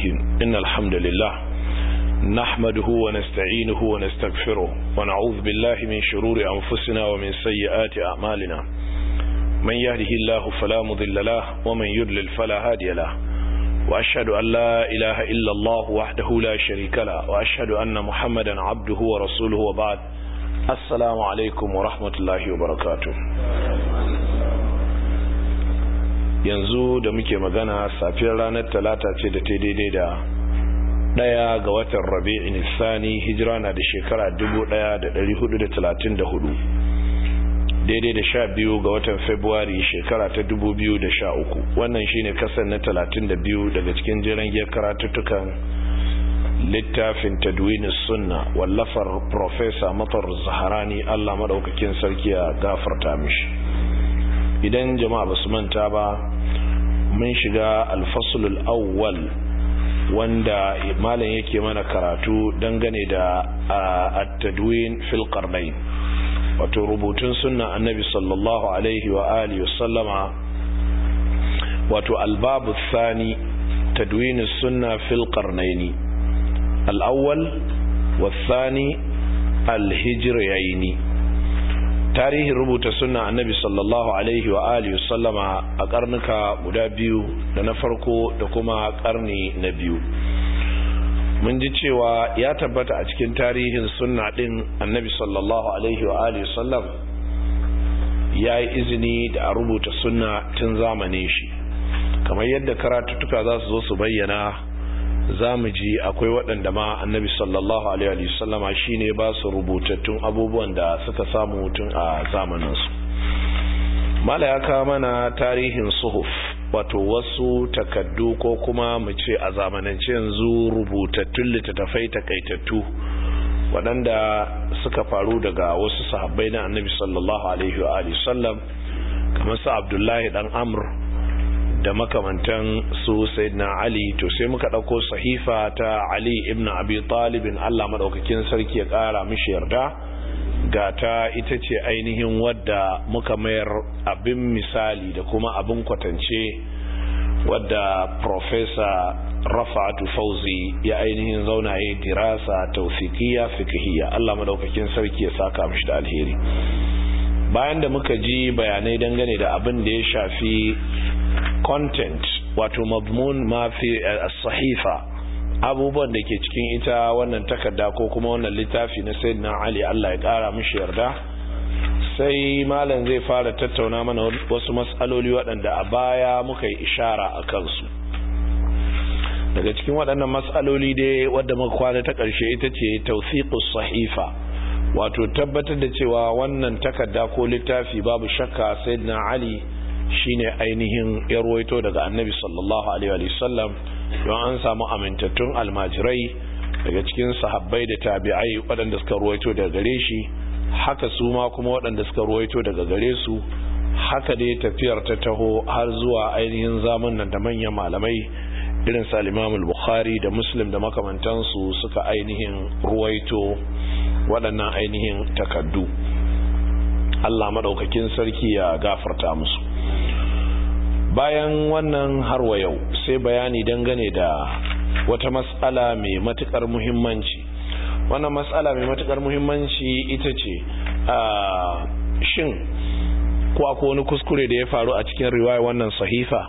الصالحين إن الحمد لله نحمده ونستعينه ونستغفره ونعوذ بالله من شرور أنفسنا ومن سيئات أعمالنا من يهده الله فلا مضل له ومن يضلل فلا هادي له وأشهد أن لا إله إلا الله وحده لا شريك له وأشهد أن محمدا عبده ورسوله وبعد السلام عليكم ورحمة الله وبركاته yanzu da muke magana safiyar ranar talata ce da ta daidai da daya ga watan rabi'in sani hijira na da shekara 1434 daidai da sha biyu ga watan februari shekara ta 2013 wannan shine kasar na 32 daga cikin jiran giyar karatuttukan littafin tadwini sunna wallafar profesa matar zaharani allah maɗaukakin sarki a gafarta mishi idan jama'a basu manta ba mun shiga alfasulul awwal wanda malam yake mana karatu dangane da at-tadwin fil qarnayn wato rubutun sunna annabi sallallahu alaihi wa alihi wa sallama wato albabu thani tadwin sunna fil qarnayn al-awwal والثاني الهجريين tarihin rubuta sunna annabi sallallahu alaihi wa alihi sallama a karnuka guda biyu da na farko da kuma karni na biyu mun ji cewa ya tabbata a cikin tarihin sunna din annabi sallallahu alaihi wa alihi sallam ya yi izini da a rubuta sunna tun zamanin shi kamar yadda karatuttuka za su zo su bayyana za mu ji akwai waɗanda ma annabi sallallahu alaihi wasallama shi ne ba su rubutattun abubuwan da suka samu mutum a zamaninsu mala ya kawo mana tarihin suhuf wato wasu takaddu ko kuma mu ce a zamanance yanzu rubutattun littattafai takaitattu waɗanda suka faru daga wasu sahabbai na annabi sallallahu alaihi wa sallam kamar su abdullahi dan amr da makamantan su sayyidina Ali to sai muka dauko sahifa ta Ali ibn Abi Talib Allah madaukakin sarki ya kara mishi yarda ga ta ita ce ainihin wadda muka mayar abin misali da kuma abin kwatance wadda professor Rafa'atu Fauzi ya ainihin zauna ya dirasa tawfiqiyya fiqhiyya Allah madaukakin sarki ya saka mishi da alheri bayan da muka ji bayanai dangane da abin da ya shafi content wato mazmun ma fi sahifa abubuwan da ke cikin ita wannan takarda ko kuma wannan littafi na sayyidina Ali Allah ya kara mishi yarda sai malam zai fara tattauna mana wasu mas'aloli waɗanda a baya muka yi ishara a kansu daga cikin waɗannan mas'aloli dai wadda muka kwana ta ƙarshe ita ce tawsiqus sahifa wato tabbatar da cewa wannan takarda ko littafi babu shakka sayyidina Ali shine ainihin ya ruwaito daga annabi sallallahu alaihi wasallam don an samu amintattun almajirai daga cikin sahabbai da tabi'ai waɗanda suka ruwaito daga gare shi haka su ma kuma waɗanda suka ruwaito daga gare su haka dai tafiyar ta taho har zuwa ainihin zamanin da manyan malamai irin sa al bukhari da muslim da makamantansu suka ainihin ruwaito waɗannan ainihin takaddu Allah madaukakin sarki ya gafarta musu bayan wannan harwa yau sai bayani dangane da wata matsala mai matukar muhimmanci wannan matsala mai matukar muhimmanci ita ce shin ko akwai wani kuskure da ya faru a cikin riwaya wannan sahifa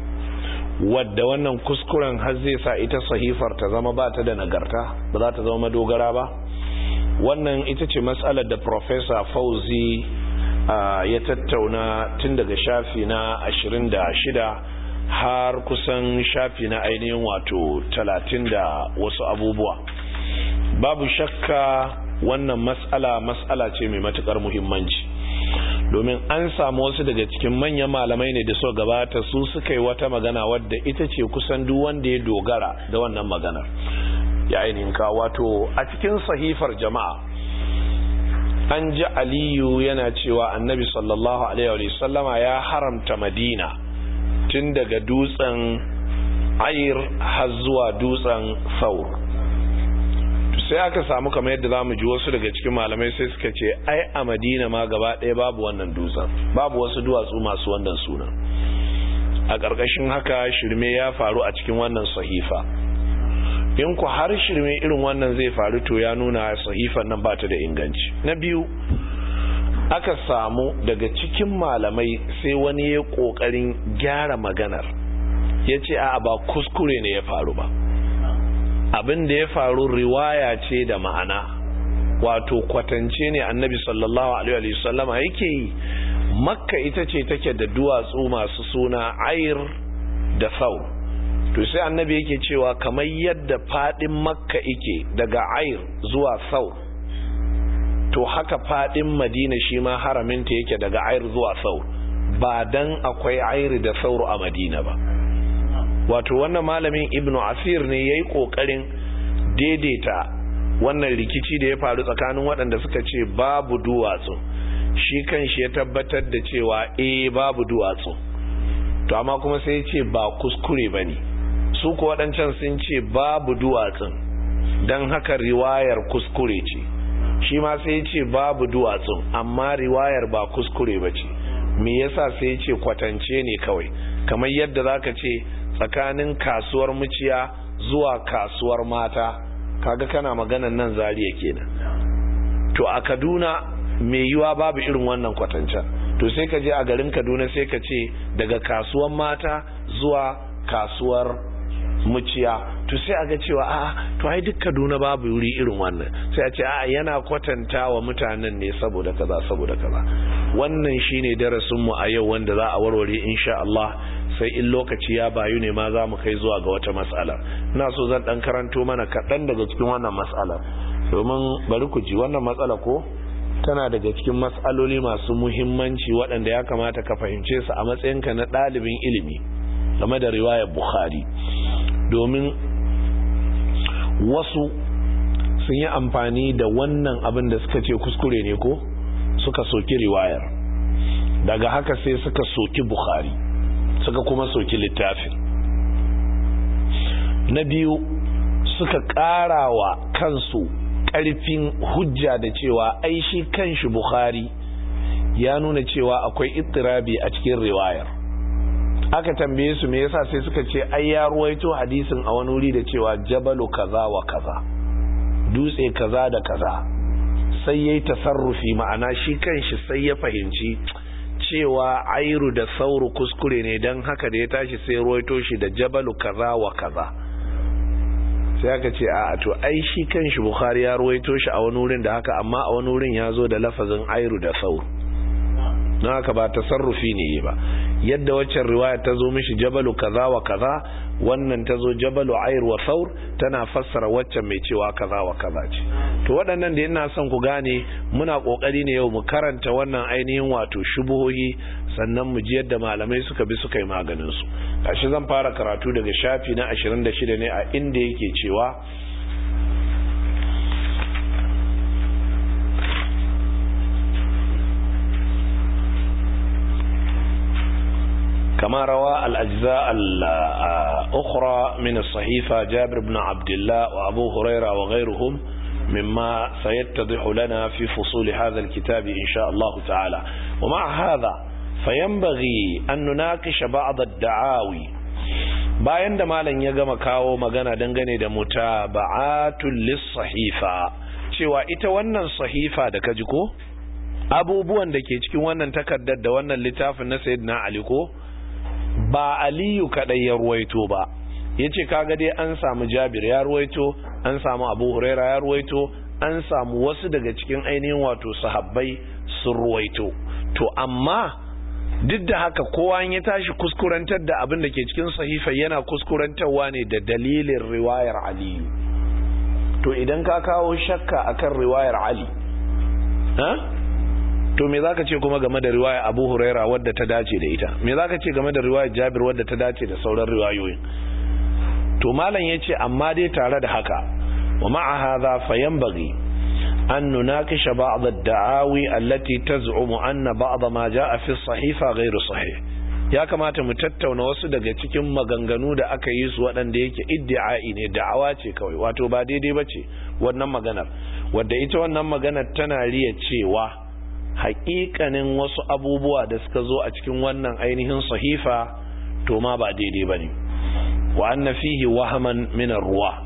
wadda wannan kuskuren har zai sa ita sahifar ta zama ba ta da nagarta ba za ta zama madogara ba wannan ita ce matsalar da professor fauzi Uh, ya tattauna tun daga shafi na ashirin da shida har kusan shafi na ainihin wato talatin da wasu abubuwa babu shakka wannan matsala matsala ce mai matukar muhimmanci domin an samu wasu daga cikin manyan malamai ne da so gabata su suka yi wata magana wadda ita ce kusan duk wanda ya dogara da wannan maganar ya ainihin ka wato a cikin sahifar jama'a an ji aliyu yana cewa annabi sallallahu alaihi sallama ya haramta madina tun daga dutsen ayir har zuwa dutsen saur sai aka samu kamar yadda zamu ji wasu daga cikin malamai sai suka ce ai a madina ma gaba ɗaya babu wannan dutsen babu wasu duwatsu masu wannan suna a ƙarƙashin haka shirme ya faru a cikin wannan sahifa in ku har shirme irin wannan zai faru to ya nuna sahifan nan ba ta da inganci na biyu aka samu daga cikin malamai sai wani ya kokarin gyara maganar ya ce a ba kuskure ne ya faru ba abin da ya faru riwaya ce da ma'ana wato kwatance ne annabi sallallahu alaihi wasallama yake yi makka ita ce take da duwatsu masu suna ayir da saur to sai annabi yake cewa kamar yadda fadin makka ike daga ayir zuwa saur to haka fadin madina shi ma haraminta yake daga ayir zuwa saur ba dan akwai ayir da saur a madina ba wato wannan malamin ibnu asir ne yayi kokarin daidaita wannan rikici da ya faru tsakanin waɗanda suka ce babu duwatsu shi kan shi ya tabbatar da cewa eh babu duwatsu to amma kuma sai ya ce ba kuskure ba ne su ku waɗancan sun ce babu duwatsun don haka riwayar kuskure ce shi ma sai ya ce babu duwatsun amma riwayar ba kuskure ba ce me yasa sai ya ce kwatance ne kawai kamar yadda zaka ce tsakanin kasuwar muciya zuwa kasuwar mata kaga kana maganan nan zariya kenan to a kaduna mai yiwa babu irin wannan kwatancen to sai ka je a garin kaduna sai ka ce daga kasuwar mata zuwa kasuwar muciya to sai a ga cewa a to ai duk kaduna babu wuri irin wannan sai a ce a yana kwatanta wa mutanen ne saboda kaza saboda kaza wannan shine darasinmu a yau wanda za a warware insha Allah sai in lokaci ya bayu ne ma za mu kai zuwa ga wata matsala ina so zan dan karanto mana kaɗan daga cikin wannan matsala domin bari ku ji wannan matsala ko tana daga cikin matsaloli masu muhimmanci waɗanda ya kamata ka fahimce su a matsayinka na ɗalibin ilimi game da riwayar bukhari domin wasu sun yi amfani da wannan abin da suka ce kuskure ne ko suka soki riwayar daga haka sai suka soki bukhari suka kuma soki littafin na biyu suka ƙarawa kansu ƙarfin hujja da cewa ai shi kanshi bukhari ya nuna cewa akwai ittirabi a cikin riwayar aka tambaye su me yasa sai suka ce ai ya ruwaito hadisin a wani wuri da cewa jabalu kaza wa kaza dutse kaza da kaza sai yayi tasarrufi ma'ana shi kanshi sai ya fahimci cewa airu da sauru kuskure ne don haka da ya tashi sai ruwaito shi da jabalu kaza wa kaza sai aka ce a to ai shi kanshi bukhari ya ruwaito shi a wani wurin da haka amma a wani wurin ya zo da lafazin airu da sauru na haka ba tasarrufi ne ba yadda waccan riwaya ta zo mishi jabalu kaza wa kaza wannan ta zo jabalu air wa saur tana fassara waccan mai cewa kaza wa kaza ce to waɗannan da ina son ku gane muna ƙoƙari ne yau mu karanta wannan ainihin wato shubuhohi sannan mu ji yadda malamai suka bi suka yi maganin su gashi zan fara karatu daga shafi na 26 ne a inda yake cewa كما روى الأجزاء الأخرى من الصحيفة جابر بن عبد الله وأبو هريرة وغيرهم مما سيتضح لنا في فصول هذا الكتاب إن شاء الله تعالى ومع هذا فينبغي أن نناقش بعض الدعاوي bayan da malam ya gama kawo magana dangane da mutaba'atul lis-sahifa cewa ita wannan sahifa da kaji ko abubuwan da ke cikin wannan takaddar da wannan littafin na sayyidina ali ko ba aliyu kadai ya ruwaito ba yace kaga dai an samu jabir ya ruwaito an samu abu huraira ya ruwaito an samu wasu daga cikin ainihin wato sahabbai sun ruwaito to amma duk da haka kowa ya tashi kuskurantar da abin da ke cikin sahifa yana kuskurantarwa ne da dalilin riwayar aliyu to idan ka kawo shakka akan riwayar ali ha to me zaka ce kuma game da riwaya Abu Huraira wadda ta dace da ita me zaka ce game da riwayar Jabir wadda ta dace da sauran riwayoyin to malam yace amma dai tare da haka wa ma'a hadha fayanbaghi an nunakisha ba'd ad-da'awi allati taz'umu anna ba'd ma ja'a fi as-sahifa ghayr sahih ya kamata mu tattauna wasu daga cikin maganganu da aka yi su waɗanda yake iddi'ai ne da'awa ce kawai wato ba daidai bace wannan maganar wadda ita wannan maganar tana riya cewa haƙiƙanin wasu abubuwa da suka zo a cikin wannan ainihin sahifa to ma ba daidai ba ne wa anna fihi wahaman min ruwa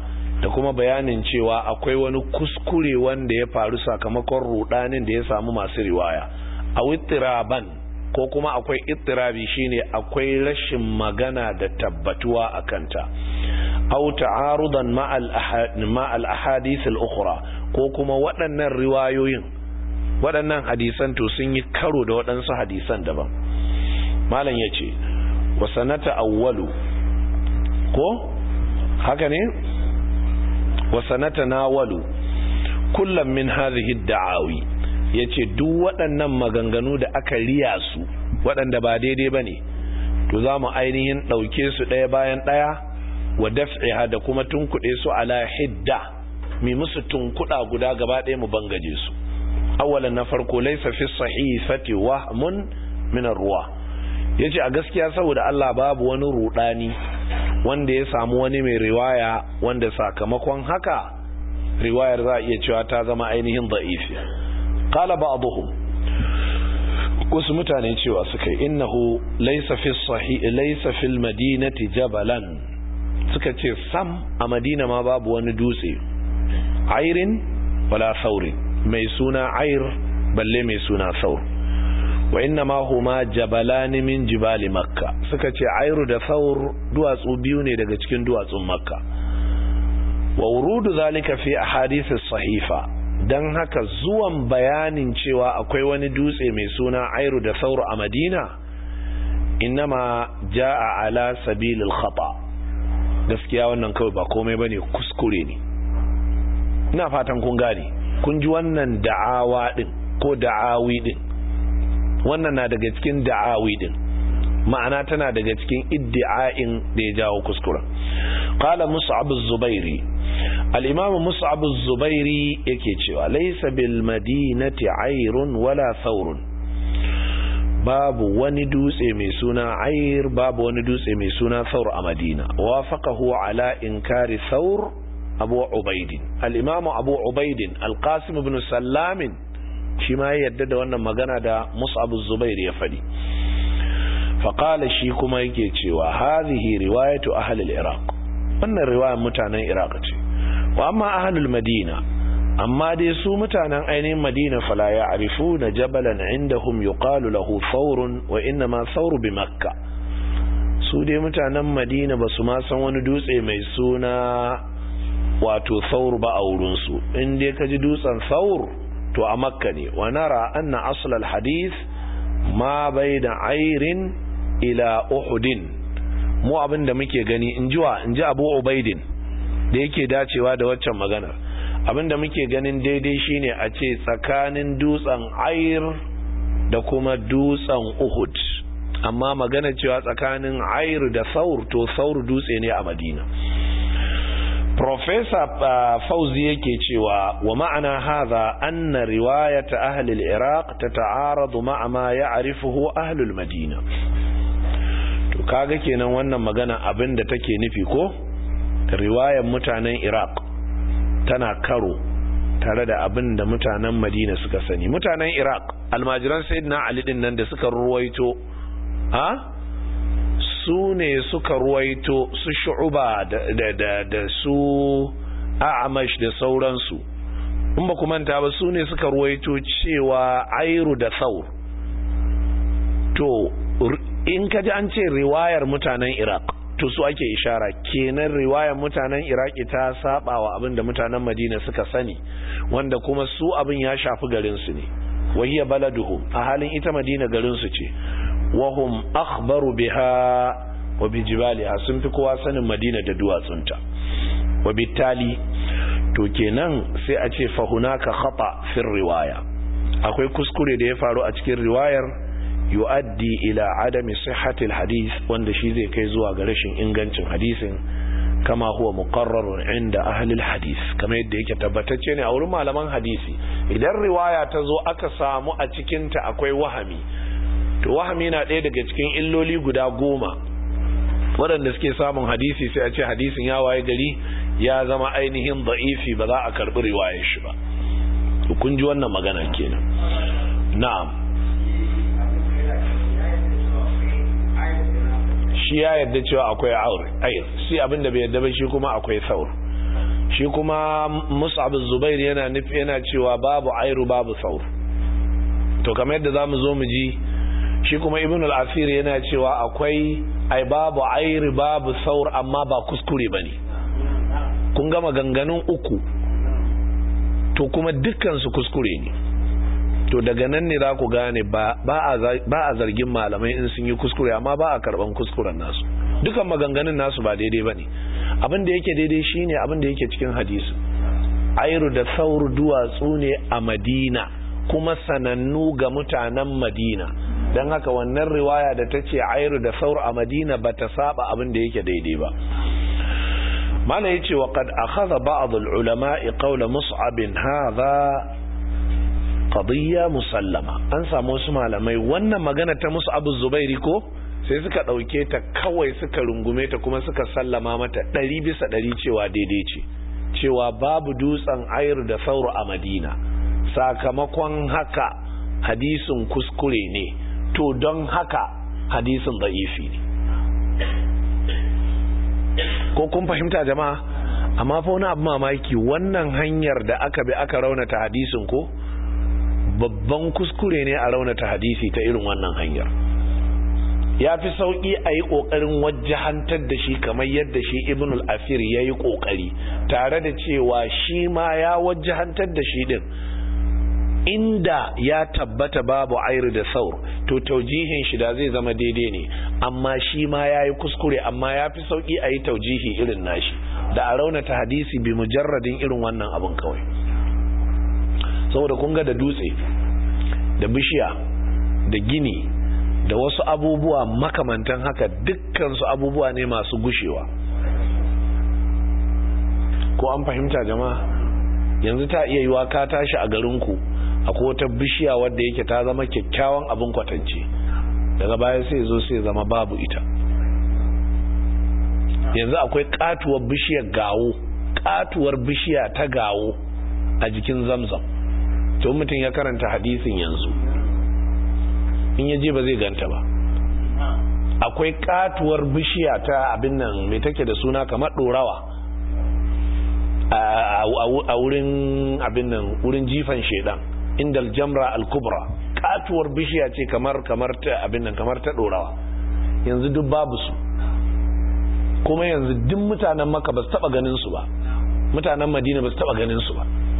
da kuma bayanin cewa akwai wani kuskure wanda ya faru sakamakon rudanin da ya samu masu riwaya a wittiraban ko kuma akwai ittirabi shine akwai rashin magana da tabbatuwa a kanta au ta'arudan ma'al ahadith al-ukhra ko kuma waɗannan riwayoyin waɗannan hadisan to sun yi karo da waɗansu hadisan daban malam yace wa sanata awwalu ko haka ne wa sanata nawalu kullum min hadhihi ad-da'awi yace duk waɗannan maganganu da aka riya su waɗanda ba daidai bane to zamu ainihin dauke su ɗaya bayan ɗaya wa daf'iha da kuma tunkuɗe su ala hidda mi musu tunkuɗa guda gaba ɗaya mu bangaje su awalan na farko laysa fi sahifati wahmun min ar-ruwa yace a gaskiya saboda Allah babu wani rudani wanda ya samu wani mai riwaya wanda sakamakon haka riwayar za a iya cewa ta zama ainihin da'ifi qala ba'dhum wasu mutane cewa suka yi innahu laysa fi sahih laysa fil madinati jabalan suka ce sam a madina ma babu wani dutse airin wala saurin mai suna air balle mai suna saur wa inna ma huma jabalani min jibali makka suka ce airu da saur duwatsu biyu ne daga cikin duwatsun makka wa wurudu zalika fi ahadithis sahifa dan haka zuwan bayanin cewa akwai wani dutse mai suna airu da saur a madina innama jaa ala sabilil khata gaskiya wannan kawai ba komai bane kuskure ne ina fatan kun gane kun ji wannan da'awa din ko da'awi din wannan na daga cikin da'awi din ma'ana tana daga cikin iddi'ain da ya jawo kuskura qala mus'ab az-zubairi al-imam mus'ab az-zubairi yake cewa laysa bil madinati ayrun wala thawrun babu wani dutse mai suna ayr babu wani dutse mai suna thawr a madina wafaqahu ala inkari thawr abu ubaidin al-imam abu ubaidin al-qasim ibn sallamin shi ma ya yarda da wannan magana da Mus'ab Zubair ya faɗi faƙala shi kuma yake cewa hadhihi riwayatu ahli al-Iraq wannan riwayar mutanen Iraq ce wa amma ahli al-Madina amma dai su mutanen ainihin Madina fala ya'rifuna jabalan indahum yuqalu lahu thawrun wa inna ma thawru bi Makka su dai mutanen Madina basu ma san wani dutse mai suna wato thawr ba a wurin su in dai kaji dutsen thawr to a makka ne wa nara anna aslal hadith ma baina airin ila uhudin mu abin da muke gani in jiwa in ji abu ubaidin da yake dacewa da waccan magana abin da muke ganin daidai shine a ce tsakanin dutsen air da kuma dutsen uhud amma magana cewa tsakanin air da saur to saur dutse ne a madina Profesa uh, Fauzi yake cewa wa ma'ana hadha anna riwayat ahli al-Iraq tata'aradu ma'a ma ya'rifuhu ahli al-Madina to kaga kenan wannan magana abinda take nufi ko riwayar mutanen Iraq tana karo tare da abinda mutanen Madina suka sani mutanen Iraq almajiran sayyidina Ali din nan da suka ruwaito ha su ne suka ruwaito su shu'uba da, da, da, da su a'amash da sauransu in ba manta ba su ne suka ruwaito cewa airu da saur to in kaji an ce riwayar mutanen iraq to su ake ishara kenan riwayar mutanen iraki ta saba wa abin da mutanen madina suka sani wanda kuma su abin ya shafi garinsu ne wahiyya baladuhum a halin ita madina garinsu ce wahum akhbaru biha wa bijibaliha sun fi kowa sanin madina da duwatsunta wa bitali to kenan sai a ce fahunaka khata fi riwaya akwai kuskure da ya faru a cikin riwayar yu'addi ila adami sihhatil hadith wanda shi zai kai zuwa ga rashin ingancin hadisin kama huwa muqarrarun inda ahli hadith kamar yadda yake tabbatacce ne a wurin malaman hadisi idan riwaya ta zo aka samu a cikinta akwai wahami to wahami na ɗaya daga cikin illoli guda goma waɗanda suke samun hadisi sai a ce hadisin ya waye gari ya zama ainihin da'ifi ba za a karɓi riwayar shi ba kun ji wannan magana kenan na'am shi ya yarda cewa akwai aur ayr shi abinda bai yarda ba shi kuma akwai saur shi kuma mus'ab zubair yana nufi yana cewa babu airu babu saur to kamar yadda zamu zo mu ji shi kuma ibn al-asir yana cewa akwai ai babu airu babu saur amma ba kuskure bane kun gama ganganun uku to kuma dukkan su kuskure ne to daga nan ne za ku gane ba a zargin malamai in sun yi kuskure amma ba a karban kuskuren nasu dukan maganganun nasu ba daidai ba ne abin da yake daidai shine abin da yake cikin hadisi airu da sauru duwatsu ne a madina kuma sanannu ga mutanen madina don haka wannan riwaya da ta ce airu da sauru a madina ba ta saba abin da yake daidai ba mala ya ce wa kad akhadha ba'd al-ulama'i qawla mus'ab hadha qadiyya musallama an samu wasu malamai wannan magana ta musu abu zubairi ko sai suka ɗauke ta kawai suka rungume ta kuma suka sallama mata ɗari bisa ɗari cewa daidai ce cewa babu dutsen ayar da sauro a madina sakamakon haka hadisin kuskure ne to don haka hadisin da'ifi ne ko kun fahimta jama'a amma fa wani abu mamaki wannan hanyar da aka bi aka raunata hadisin ko babban kuskure ne a raunata hadisi ta irin wannan hanyar ya fi sauƙi a yi ƙoƙarin wajahantar da shi kamar yadda shi ibn al-afir ya yi ƙoƙari tare da cewa shi ma ya wajahantar da shi din inda ya tabbata babu airu da saur to taujihin shi da zai zama daidai ne amma shi ma ya yi kuskure amma ya fi sauƙi a yi taujihi irin nashi da a raunata hadisi bi mujarradin irin wannan abin kawai saboda kun ga da dutse da bishiya da gini da wasu abubuwa makamantan haka dukkansu abubuwa ne masu gushewa ko an fahimta jama'a yanzu ta iya yiwa ka tashi a garinku akwai wata bishiya wadda yake ta zama kyakkyawan abin kwatance daga baya sai zo sai zama babu ita yanzu akwai katuwar bishiyar gawo katuwar bishiya ta gawo a jikin zamzam to mutum ya karanta hadisin yanzu in yaje ba zai ganta ba akwai katuwar bishiya ta abin nan mai take da suna kamar dorawa a wurin abin nan wurin jifan shedan inda aljamra al-kubra katuwar bishiya ce kamar kamar ta abin nan kamar ta dorawa yanzu duk babu su kuma yanzu duk mutanen maka ba su taba ganin su ba mutanen madina ba su taba ganin su ba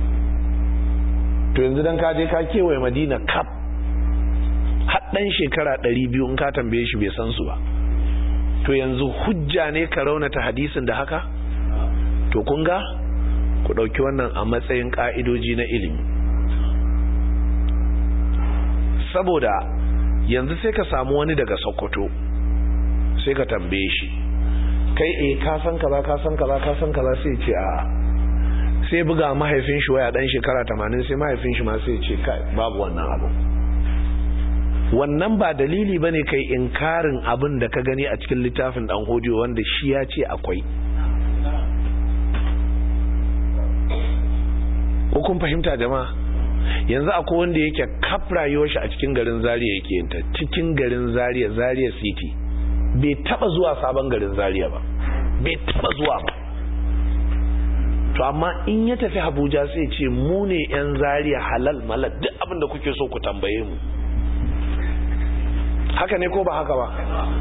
to yanzu dan ka je ka kewaye madina kaf haddan shekara 200 in ka tambaye shi bai san su ba to yanzu hujja ne ka raunata hadisin da haka to kun ga ku dauki wannan a matsayin ka'idoji na ilimi saboda yanzu sai ka samu wani daga sokoto sai ka tambaye shi kai eh ka san kaza ka san kaza ka san kaza sai ce a sai buga mahaifin shi waya dan shekara 80 sai mahaifin shi ma sai ce kai babu wannan abu wannan ba dalili bane kai inkarin abin da ka gani a cikin littafin dan hodiyo wanda shi ya ce akwai ko kun fahimta jama'a yanzu akwai wanda yake kaf rayuwar shi a cikin garin Zaria yake yinta cikin garin Zaria Zaria City bai taba zuwa sabon garin Zaria ba bai taba zuwa ba to amma in ya tafi Abuja sai ce mu ne yan Zaria halal malal duk abin da kuke so ku tambaye mu haka ne ko ba haka ba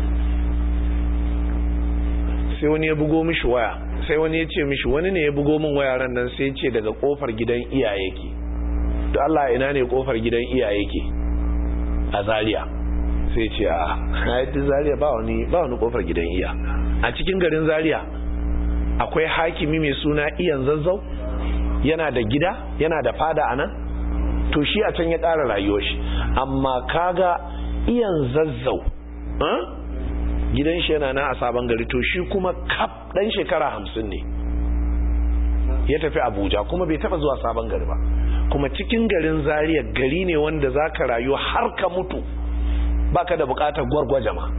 sai wani ya bugo mishi waya sai wani ya ce mishi wani ne ya bugo min waya ran nan sai ya ce daga kofar gidan iyaye ke to Allah ina ne kofar gidan iyaye ke a Zaria sai ce a hayyar Zaria ba wani ba wani kofar gidan iya a cikin garin Zaria akwai hakimi mai suna iyan zazzau yana da gida yana da fada anan to shi a can ya ƙara rayuwar shi amma kaga iyan zazzau gidan shi yana na a sabon gari to shi kuma kaf dan shekara hamsin ne ya tafi abuja kuma bai taba zuwa sabon gari ba kuma cikin garin zaria gari ne wanda za ka rayu har ka mutu baka da bukatar gwargwaje ma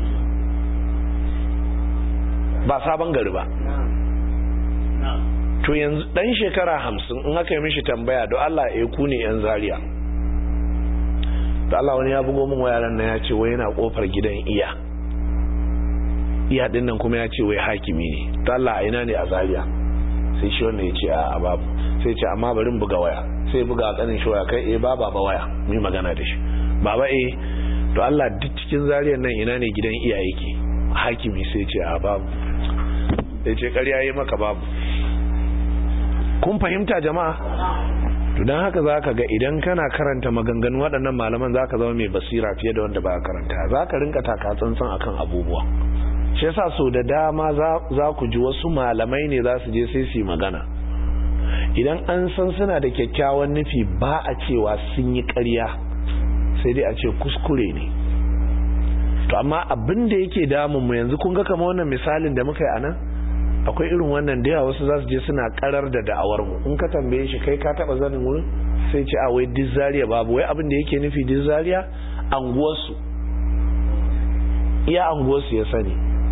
ba sabon gari ba to yanzu dan shekara hamsin in aka yi mishi tambaya don allah ya ku ne yan zaria da allah wani ya bugo min wayaran na ya ce wai yana kofar gidan iya iya din nan kuma ya ce wai hakimi ne to allah a ina ne a zaria sai shi wannan ya ce a babu sai ce amma bari buga waya sai buga a kanin shi waya kai eh baba ba waya mu yi magana da shi baba eh to Allah duk cikin zariyar nan ina ne gidan iyaye ke hakimi sai ce a babu sai ce ƙarya yi maka babu kun fahimta jama'a to don haka za ka ga idan kana karanta maganganu waɗannan malaman za ka zama mai basira fiye da wanda ba karanta za ka rinka taka tsantsan akan abubuwa shi yasa so da dama za ku ji wasu malamai ne za su je sai su yi magana idan an san suna da kyakkyawan nufi ba a cewa sun yi ƙarya sai dai a ce kuskure ne to amma abin da yake damun mu yanzu kun ga kama wannan misalin da muka yi anan akwai irin wannan da yawa wasu za su je suna karar da da'awar mu in ka tambaye shi kai ka taba zanin wurin sai ce a wai dizzariya babu wai abin da yake nufi dizzariya anguwarsu iya anguwarsu ya sani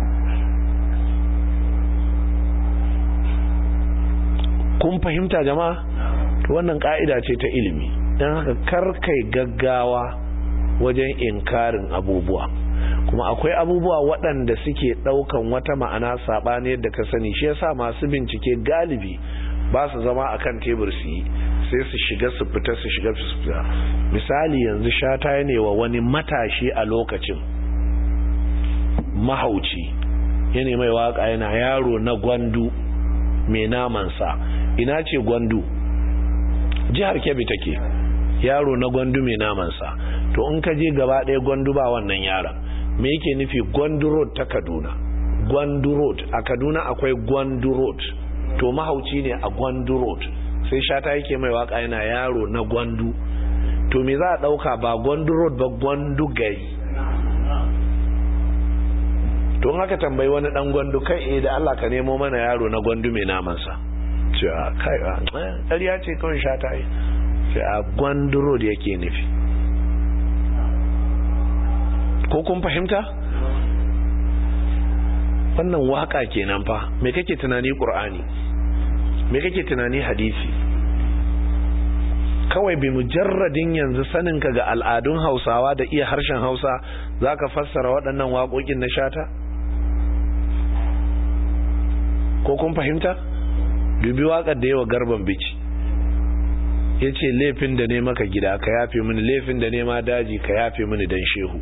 kun fahimta jama'a wannan ka'ida ce ta ilimi don haka karkai gaggawa wajen inkarin abubuwa kuma akwai abubuwa waɗanda suke ɗaukan wata ma'ana saɓani yadda ka sani shi yasa masu bincike galibi ba su zama a kan tebur su yi sai su shiga su fita su shiga su fita misali yanzu shata ne wa wani matashi a lokacin mahauci yana mai waka yana yaro na gwandu mai namansa ina ce gwandu jihar kebbi take yaro na gwandu mai namansa to in ka je gaba ɗaya gwandu ba wannan yaron me yake nufi gwandu road ta kaduna gwandu road a kaduna akwai gwandu road to mahauci ne a gwandu road sai shata yake mai waka yana yaro na gwandu to me za a ɗauka ba gwandu road ba gwandu gari to in haka tambayi wani dan gwandu kai eh da Allah ka nemo mana yaro na gwandu mai namansa cewa kai ƙarya ce kawai shata yi sai a gwandu road yake nufi ko kun fahimta wannan waka kenan fa me kake tunani qur'ani me kake tunani hadisi kawai bi mujarradin yanzu saninka ga al'adun hausawa da iya harshen hausa zaka fassara waɗannan waƙoƙin na shata ko kun fahimta dubi waƙar da yawa garban bici ya ce laifin da ne maka gida ka yafe mini laifin da ne ma daji ka yafe mini dan shehu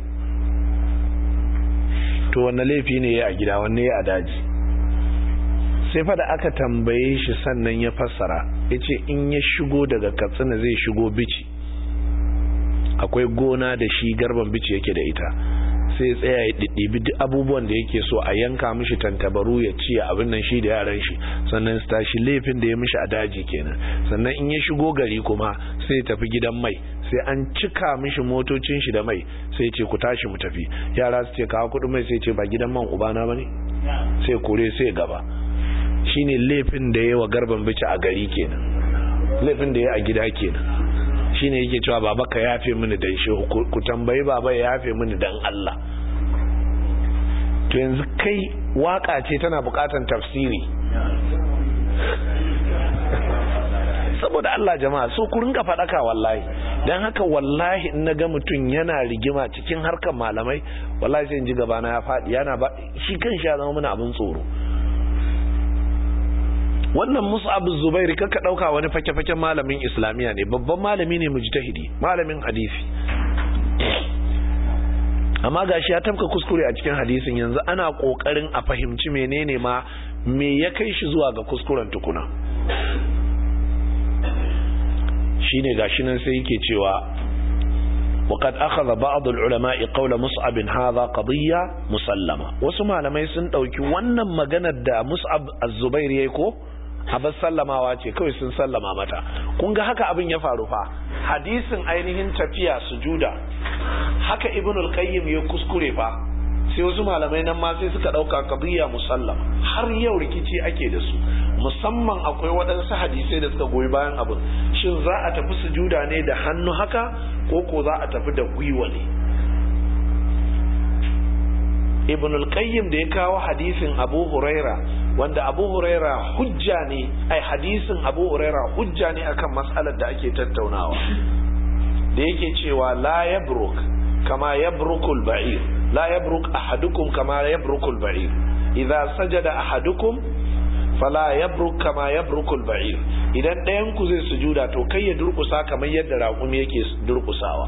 to wanne laifi ne ya a gida wanne ya a daji sai fa da aka tambaye shi sannan ya fassara ya ce in ya shigo daga katsina zai shigo bici akwai gona da shi garban bici yake da ita sai tsaya ya ɗiɗɗibi duk abubuwan da yake so a yanka mishi tantabaru ya ci abin nan shi da yaran shi sannan su tashi laifin da ya mishi a daji kenan sannan in ya shigo gari kuma sai tafi gidan mai sai an cika mishi motocin shi da mai sai ce ku tashi mu tafi yara su ce kawo kuɗin mai sai ce ba gidan man ubana ba ne sai kore sai gaba shine laifin da ya wa garban bici a gari kenan laifin da ya a gida kenan shine yake cewa baba ka yafe mini dan shehu ku tambayi baba ya yafe mini dan Allah to yanzu kai waka ce tana bukatan tafsiri saboda Allah jama'a so ku rinka fadaka wallahi dan haka wallahi in naga mutum yana rigima cikin harkar malamai wallahi sai in ji gaba na ya fadi yana ba shi kanshi ya zama mana abin tsoro wannan mus'ab zubair kaka dauka wani fake-faken malamin islamiya ne babban malami ne mujtahidi malamin hadisi amma gashi ya tafka kuskure a cikin hadisin yanzu ana kokarin a fahimci menene ma me ya kai shi zuwa ga kuskuren tukuna shine gashi nan sai yake cewa وقد أخذ بعض العلماء قول مصعب هذا قضية مسلمة وسمع لما يسن دوكي wannan maganar da Mus'ab Az-Zubair yayi ko abin sallamawa ce kawai sun sallama mata kun ga haka abin ya faru fa hadisin ainihin tafiya sujuda haka ibn al-qayyim ya kuskure fa sai wasu malamai nan ma sai suka dauka qadiyya musallama har yau rikici ake da su musamman akwai waɗansu hadisai da suka goyi bayan abin shin za a tafi sujuda ne da hannu haka ko ko za a tafi da gwiwa ne ibn al-qayyim da ya kawo hadisin abu huraira wanda abu huraira hujja ne ai hadisin abu huraira hujja ne akan mas'alar da ake tattaunawa da yake cewa la yabruk kama yabrukul ba'ir la yabruk ahadukum kama yabrukul ba'ir idza sajada ahadukum fala yabruk kama yabrukul ba'ir idan ɗayan ku zai sujuda to kai ya durkusa kamar yadda raƙumi yake durkusawa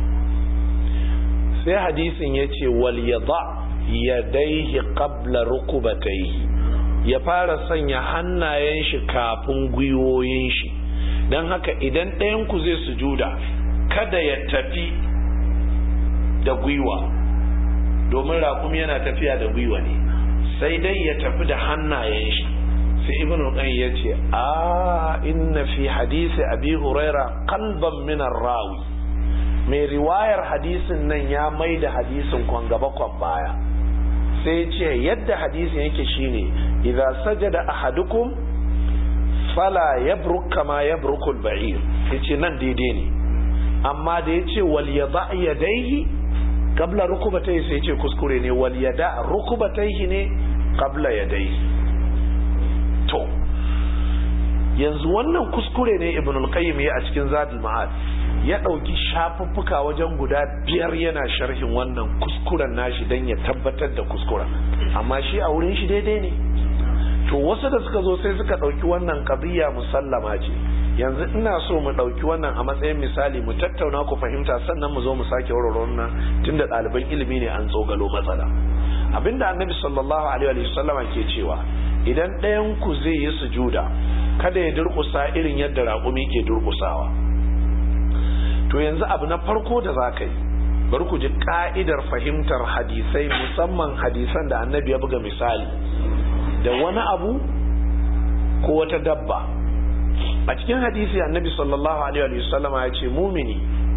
sai hadisin yace wal yada yadaihi qabla rukubatayhi ya fara sanya hannayen shi kafin gwiwoyin shi don haka idan ɗayan ku zai sujuda kada ya tafi da gwiwa domin raƙumi yana tafiya da gwiwa ne sai dai ya tafi da hannayen shi sai ibn qayyim ya ce a inna fi hadisi abi huraira qalban min rawi mai riwayar hadisin nan ya mai da hadisin kwan gaba kwan baya sai ce yadda hadisin yake shine idza sajada ahadukum fala yabruk kama yabrukul ba'ir yace nan daidai ne amma da yace wal yada yadayhi qabla rukubatayhi sai yace kuskure ne wal yada rukubatayhi ne qabla yadayhi to yanzu wannan kuskure ne ibn al-qayyim ya a cikin zadul ma'ad ya dauki shafuffuka wajen guda biyar yana sharhin wannan kuskuren nashi dan ya tabbatar da kuskuren amma shi a wurin shi daidai ne to wasu da suka zo sai suka dauki wannan qadiyya musallama ce yanzu ina so mu dauki wannan a matsayin misali mu tattauna ku fahimta sannan mu zo mu sake warware wannan tunda ɗaliban ilimi ne an tsogalo matsala abinda annabi sallallahu alaihi wa sallama ke cewa idan ɗayan ku zai yi sujuda kada ya durƙusa irin yadda raƙumi ke durƙusawa to yanzu abu na farko da za ka yi bari ku ji ka'idar fahimtar hadisai musamman hadisan da annabi ya buga misali da wani abu ko wata dabba a cikin hadisi annabi sallallahu alaihi wa sallama ya ce mumini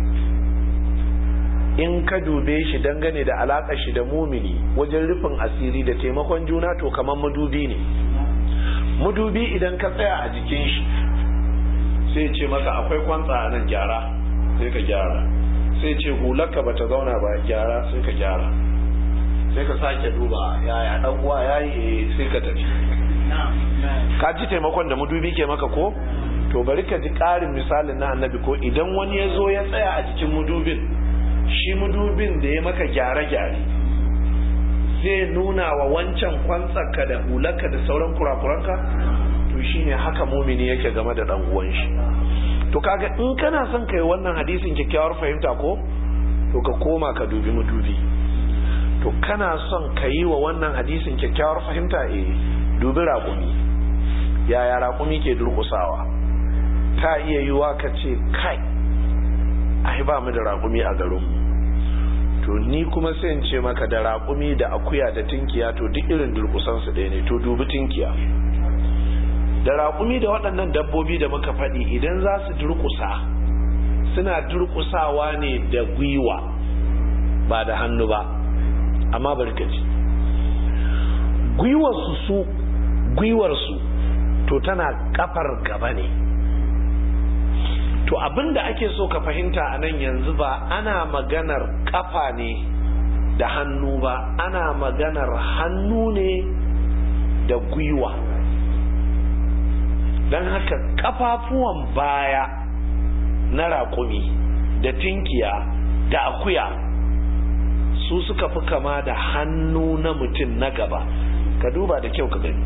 in ka dube shi dangane da alaƙar shi da mumini wajen rufin asiri da taimakon juna to kamar madubi ne madubi idan ka tsaya a jikin shi sai ce maka akwai kwantsa a nan gyara sai ka gyara sai ce hularka ba ta zauna ba gyara sai ka gyara sai ka sake duba yaya dan uwa yayi sai ka tafi ka ji taimakon da madubi ke maka ko to bari ka ji ƙarin misalin na annabi ko idan wani ya zo ya tsaya a jikin mudubin shi mudubin da ya maka gyare-gyare zai nuna wa wancan kwantsarka da hularka da sauran kurakuranka to shine haka mumini yake game da dan uwan shi to kaga in kana son kai wannan hadisin kyakkyawar fahimta ko to ka koma ka dubi madubi to kana son ka yi wa wannan hadisin kyakkyawar fahimta eh dubi raƙumi yaya raƙumi ke durƙusawa ta iya yiwa ka ce kai ai ba mu da raƙumi a garinmu to ni kuma sai in ce maka da raƙumi da akuya da tinkiya to duk irin durƙusansu ɗaya ne to dubi tinkiya da raƙumi da waɗannan dabbobi da muka faɗi idan za su durƙusa suna durƙusawa ne da gwiwa ba da hannu ba amma barkaci gwiwarsu su gwiwarsu to tana kafar gaba ne to abinda ake so ka fahimta a nan yanzu ba ana maganar kafa ne da hannu ba ana maganar hannu ne da gwiwa don haka kafafuwan baya na raƙumi da tinkiya da akuya su suka fi kama da hannu na mutum na gaba ka duba da kyau ka gani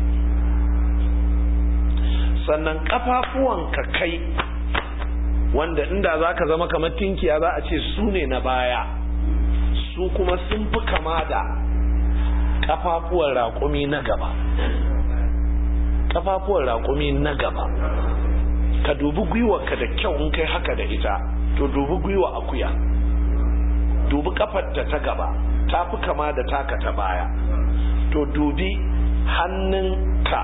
sannan kafafuwan ka kai wanda inda za ka zama kamar tinkiya za a ce su ne na baya su kuma sun fi kama da kafafuwan raƙumi na gaba kafafuwan raƙumi na gaba ka dubi gwiwarka da kyau in kai haka da ita to dubi gwiwa akuya dubi kafarta ta gaba ta fi kama da taka ta baya to dubi hannunka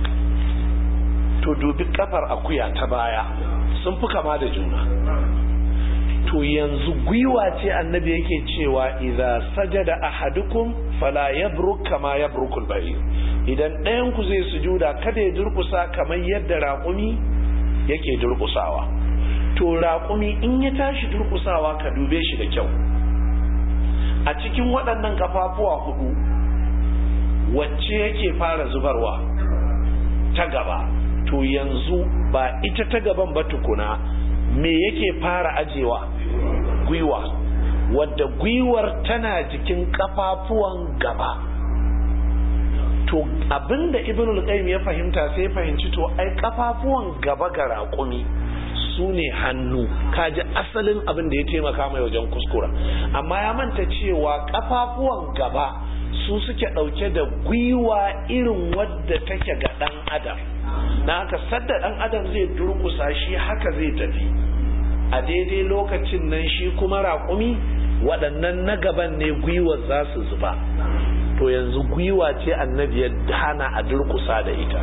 to dubi kafar akuya ta baya sun fi kama da juna to yanzu gwiwa ce annabi yake cewa idza sajada ahadukum fala yabruk kama yabrukul ba'ir idan ɗayan ku zai sujuda kada ya durkusa kamar yadda raƙumi yake durkusawa to raƙumi in ya tashi durkusawa ka dube shi da kyau a cikin waɗannan kafafuwa hudu wacce yake fara zubarwa ta gaba to yanzu ba ita ta gaban ba tukuna me yake fara ajewa gwiwa wadda gwiwar tana jikin kafafuwan gaba to abinda ibnul qayyim ya fahimta sai ya fahimci to ai kafafuwan gaba ga raƙumi su ne hannu kaji asalin abin da ya taimaka mai wajen kuskura amma ya manta cewa kafafuwan gaba su suke ɗauke da gwiwa irin wadda take ga ɗan adam na haka sadda ɗan adam zai durkusa shi haka zai tafi a daidai lokacin nan shi kuma raƙumi waɗannan na gaban ne gwiwar za su zuba to yanzu gwiwa ce annabi ya hana a durkusa da ita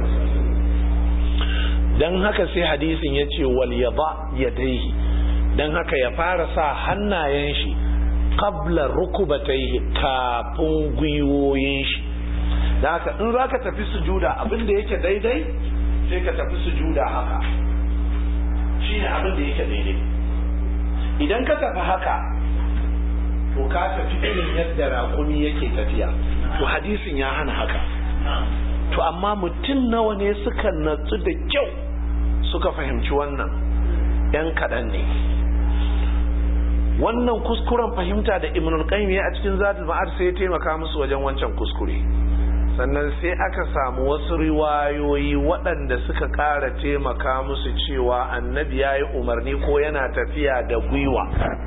don haka sai hadisin ya ce wal yaba yadaihi don haka ya fara sa hannayen shi qabla rukubataihi kafin gwiwoyin shi don haka in za ka tafi sujuda abinda yake daidai sai ka tafi sujuda haka shi ne abinda yake daidai idan ka tafi haka to ka tafi irin yadda raƙumi yake tafiya to hadisin ya hana haka to amma mutum nawa ne suka natsu da kyau suka fahimci wannan yan kaɗan ne wannan kuskuren fahimta da ibnul qayyim ya a cikin zadul ma'ad sai ya taimaka musu wajen wancan kuskure sannan sai aka samu wasu riwayoyi waɗanda suka ƙara taimaka musu cewa annabi ya yi umarni ko yana tafiya da gwiwa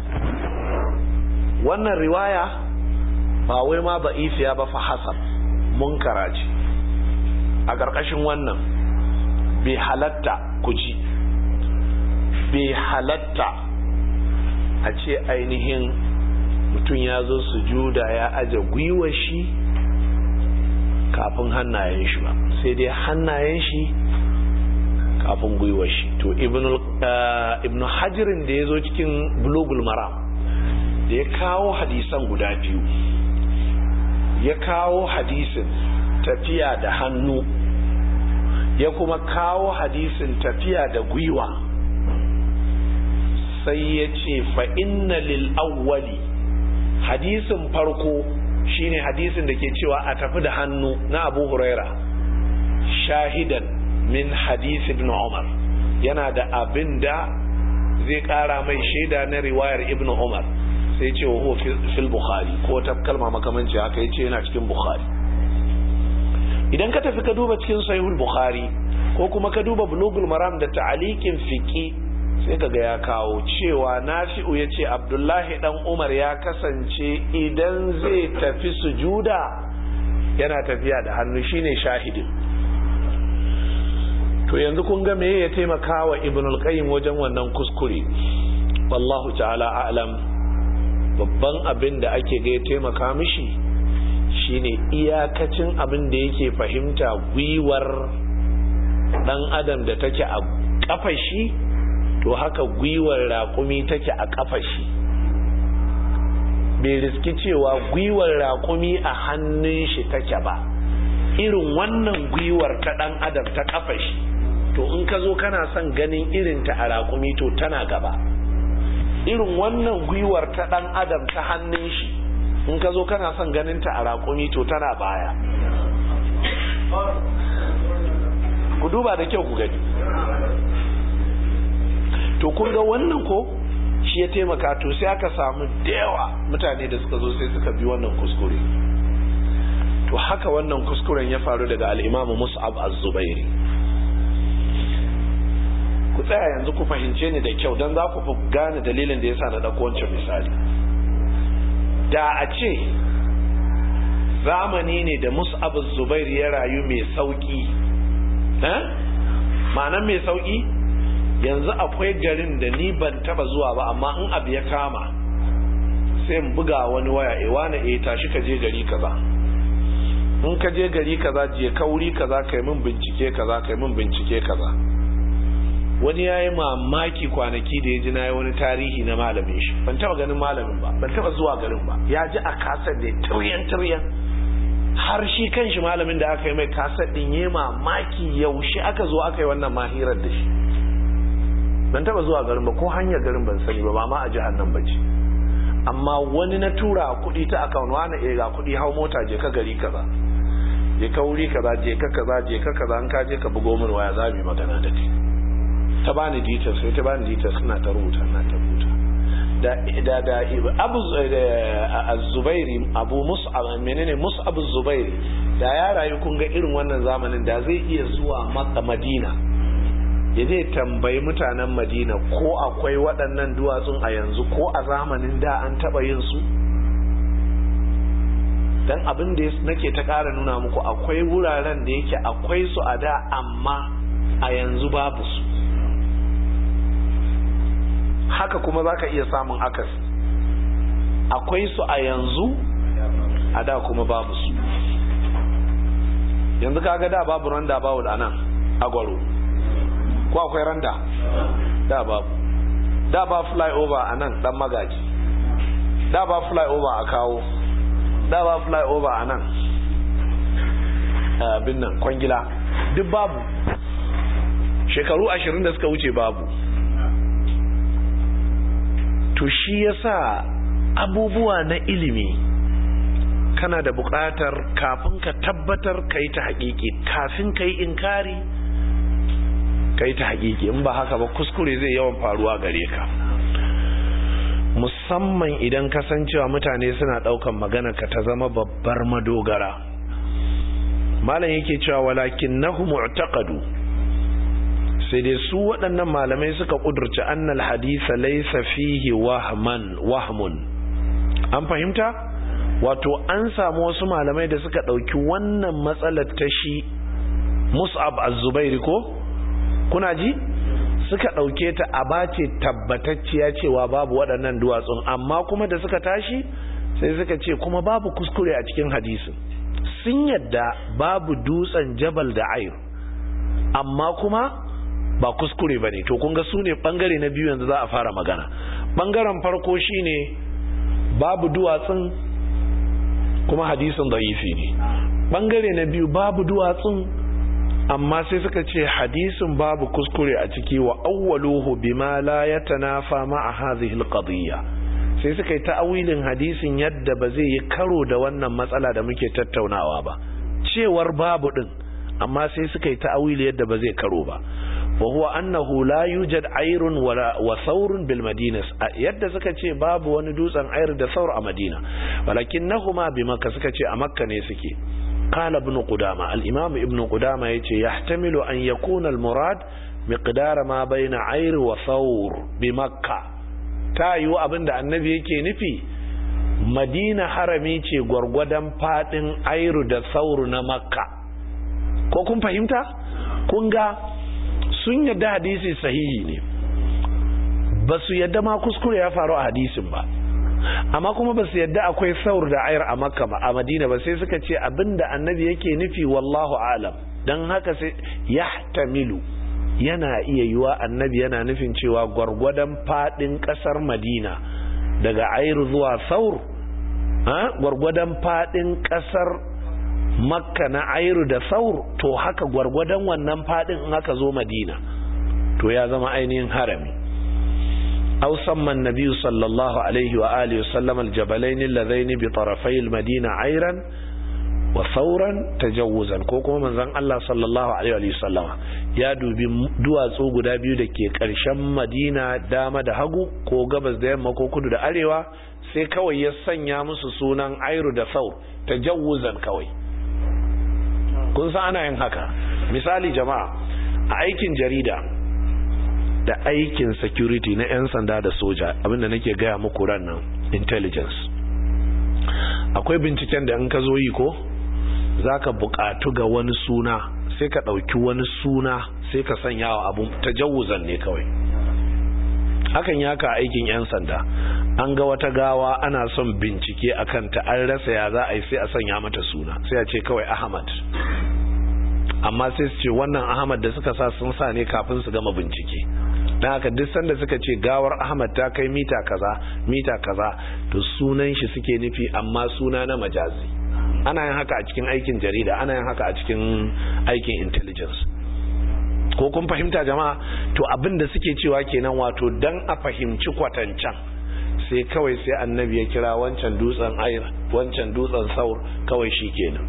wannan riwaya ba wai ma ba ifiya ba fa hasan munkara ce a ƙarƙashin wannan bai halatta ku ji bai halatta a ce ainihin mutum ya zo sujuda ya aje gwiwar shi kafin hannayen shi ba sai dai hannayen shi kafin gwiwar shi to ibn hajirin da ya zo cikin bulogul maram da ya kawo hadisan guda biyu ya kawo hadisin tafiya da hannu ya kuma kawo hadisin tafiya da gwiwa sai ya ce fa'inna lil awwali hadisin farko shine hadisin da ke cewa a tafi da hannu na abu huraira shahidan min hadisi ibn umar yana da abin da zai kara mai shaida na riwayar ibn umar sai ce wa fil bukhari ko ta kalma makamanci haka yace yana cikin bukhari idan ka tafi ka duba cikin sahihul bukhari ko kuma ka duba bulugul maram da ta'aliqin fiqi sai kaga ya kawo cewa nafi'u yace abdullahi dan umar ya kasance idan zai tafi sujuda yana tafiya da hannu shine shahidin to yanzu kun ga meye ya taimaka wa ibnul qayyim wajen wannan kuskure wallahu ta'ala a'lam babban abin da ake ga ya taimaka mishi shine iyakacin abin da yake fahimta gwiwar dan adam da take a kafa shi to haka gwiwar raƙumi take a kafa shi bai riski cewa gwiwar raƙumi a hannun shi take ba irin wannan gwiwar ta dan adam ta kafa shi to in ka zo kana son ganin irinta a raƙumi to tana gaba irin wannan gwiwar ta dan adam ta hannun shi in ka zo kana son ganin ta a raƙumi to tana baya ku duba da kyau ku gani to kun ga wannan ko shi ya taimaka to sai aka samu da yawa mutane da suka zo sai suka bi wannan kuskure to haka wannan kuskuren ya faru daga al'imamu mus'ab az-zubairi ku tsaya yanzu ku fahimce ni da kyau don za ku fi gane dalilin da ya sa na ɗauko wancan misali da a ce zamani ne da mus'ab zubair ya rayu mai sauki ma'anan mai sauki yanzu akwai garin da ni ban taba zuwa ba amma in abu ya kama sai in buga wani waya e wani e tashi ka je gari kaza in ka je gari kaza je kauri kaza kai min bincike kaza kai min bincike kaza wani ya yi mamaki kwanaki da ya ji na yi wani tarihi na malamin shi ban taba ganin malamin ba ban taba zuwa garin ba ya ji a kasar da tiryan tiryan har shi kan shi malamin da aka yi mai kasar din ya mamaki yaushe aka zo aka yi wannan mahirar da shi ban taba zuwa garin ba ko hanyar garin ban sani ba ba ma a jihar nan ba ce amma wani na tura kuɗi ta akawun wani ga kuɗi hau mota je ka gari kaza je ka wuri kaza je ka kaza je ka kaza an ka je ka bugo min waya za mu yi magana da kai ta bani details sai ta bani details ina ta rubuta ina ta rubuta da da da abu az-zubairi abu mus'ab menene mus'ab az-zubairi da ya rayu kun ga irin wannan zamanin da zai iya zuwa maka madina ya je tambayi mutanen madina ko akwai waɗannan duwatsun a yanzu ko a zamanin da an taɓa yin su don abin da nake ta ƙara nuna muku akwai wuraren da yake akwai su a da amma a yanzu babu su haka kuma za ka iya samun akasi akwai su a yanzu a da kuma babu su yanzu kaga da babu randa babu da nan agwaro ko akwai randa da babu da ba flyover a nan dan magaji da ba flyover a kawo da ba flyover a nan abin nan kwangila duk babu shekaru ashirin da suka wuce babu to shi yasa abubuwa na ilimi kana da buƙatar kafin ka tabbatar ka yi ta haƙiƙi kafin ka yi inkari ka yi ta haƙiƙi in ba haka ba kuskure zai yawan faruwa gare ka musamman idan kasancewa mutane suna ɗaukan magana ka ta zama babbar madogara malam yake cewa walakin nahu mu'taqadu sai dai su waɗannan malamai suka ƙudurci annal hadisa laysa fihi wahman wahmun an fahimta wato an samu wasu malamai da suka ɗauki wannan matsalar ta shi mus'ab az-zubairi ko kuna ji suka ɗauke ta a bace tabbatacciya cewa babu waɗannan duwatsun amma kuma da suka tashi sai suka ce kuma babu kuskure a cikin hadisin sun yadda babu dutsen jabal da ayr amma kuma ba kuskure ba ne to kun ga su ne ɓangare na biyu yanzu za a fara magana ɓangaren farko shine babu duwatsun kuma hadisin da'ifi ne ɓangare na biyu babu duwatsun amma sai suka ce hadisin babu kuskure a ciki wa awwaluhu bima la yatanafa ma'a hadhihi alqadiyya sai suka yi ta'awilin hadisin yadda ba zai yi karo da wannan matsala da muke tattaunawa ba cewar babu din amma sai suka yi ta'awili yadda ba zai karo ba wa huwa annahu la yujad ayrun wa thawrun bil madina yadda suka ce babu wani dutsen ayr da thawr a madina walakinnahuma bi makka suka ce a makka ne suke قال ابن قدامة الإمام ابن قدامة يحتمل أن يكون المراد مقدار ما بين عير وثور بمكة تايو أبن النبي يكي نفي مدينة حرمي ce gwargwadon fadin airu da sauru na makka ko kun fahimta kun ga sun yadda hadisi sahihi ne ba su yadda ma kuskure ya faru a hadisin ba amma kuma ba su yadda akwai saur da ayar a makka ba a madina ba sai suka ce abinda annabi yake nufi wallahu alam don haka sai yahtamilu yana iya yiwa annabi yana nufin cewa gwargwadon fadin kasar madina daga ayar zuwa saur gwargwadon fadin kasar makka na ayar da saur to haka gwargwadon wannan fadin in aka zo madina to ya zama ainihin harami أو سمى النبي صلى الله عليه وآله وسلم الجبلين اللذين بطرفي المدينة عيرا وثورا تجوزا كوكو من ذن الله صلى الله عليه وآله وسلم يا دوبي duwatsu guda biyu da ke ƙarshen madina dama da hagu ko gabas da yamma ko kudu da arewa sai kawai ya sanya musu sunan airu da saur tajawuzan kawai kun san ana yin haka misali jama'a a aikin jarida da aikin security na 'yan sanda da soja abinda nake gaya muku ran nan intelligence akwai binciken da in ka zo yi ko za ka buƙatu ga wani suna sai ka ɗauki wani suna sai ka sanya wa abu tajawuzan ne kawai hakan ya ka aikin 'yan sanda an ga wata gawa ana son bincike a kanta an rasa ya za a yi sai a sanya mata suna sai a ce kawai ahmad amma sai su ce wannan ahmad da suka sa sun sa ne kafin su gama bincike don haka duk sanda suka ce gawar ahmad ta kai mita kaza mita kaza to sunan shi suke nufi amma suna na majazi ana yin haka a cikin aikin jarida ana yin haka a cikin aikin intelligence ko kun fahimta jama'a to abin da suke cewa kenan wato dan a fahimci kwatancan sai kawai sai annabi ya kira wancan dutsen ayir wancan dutsen saur kawai shi kenan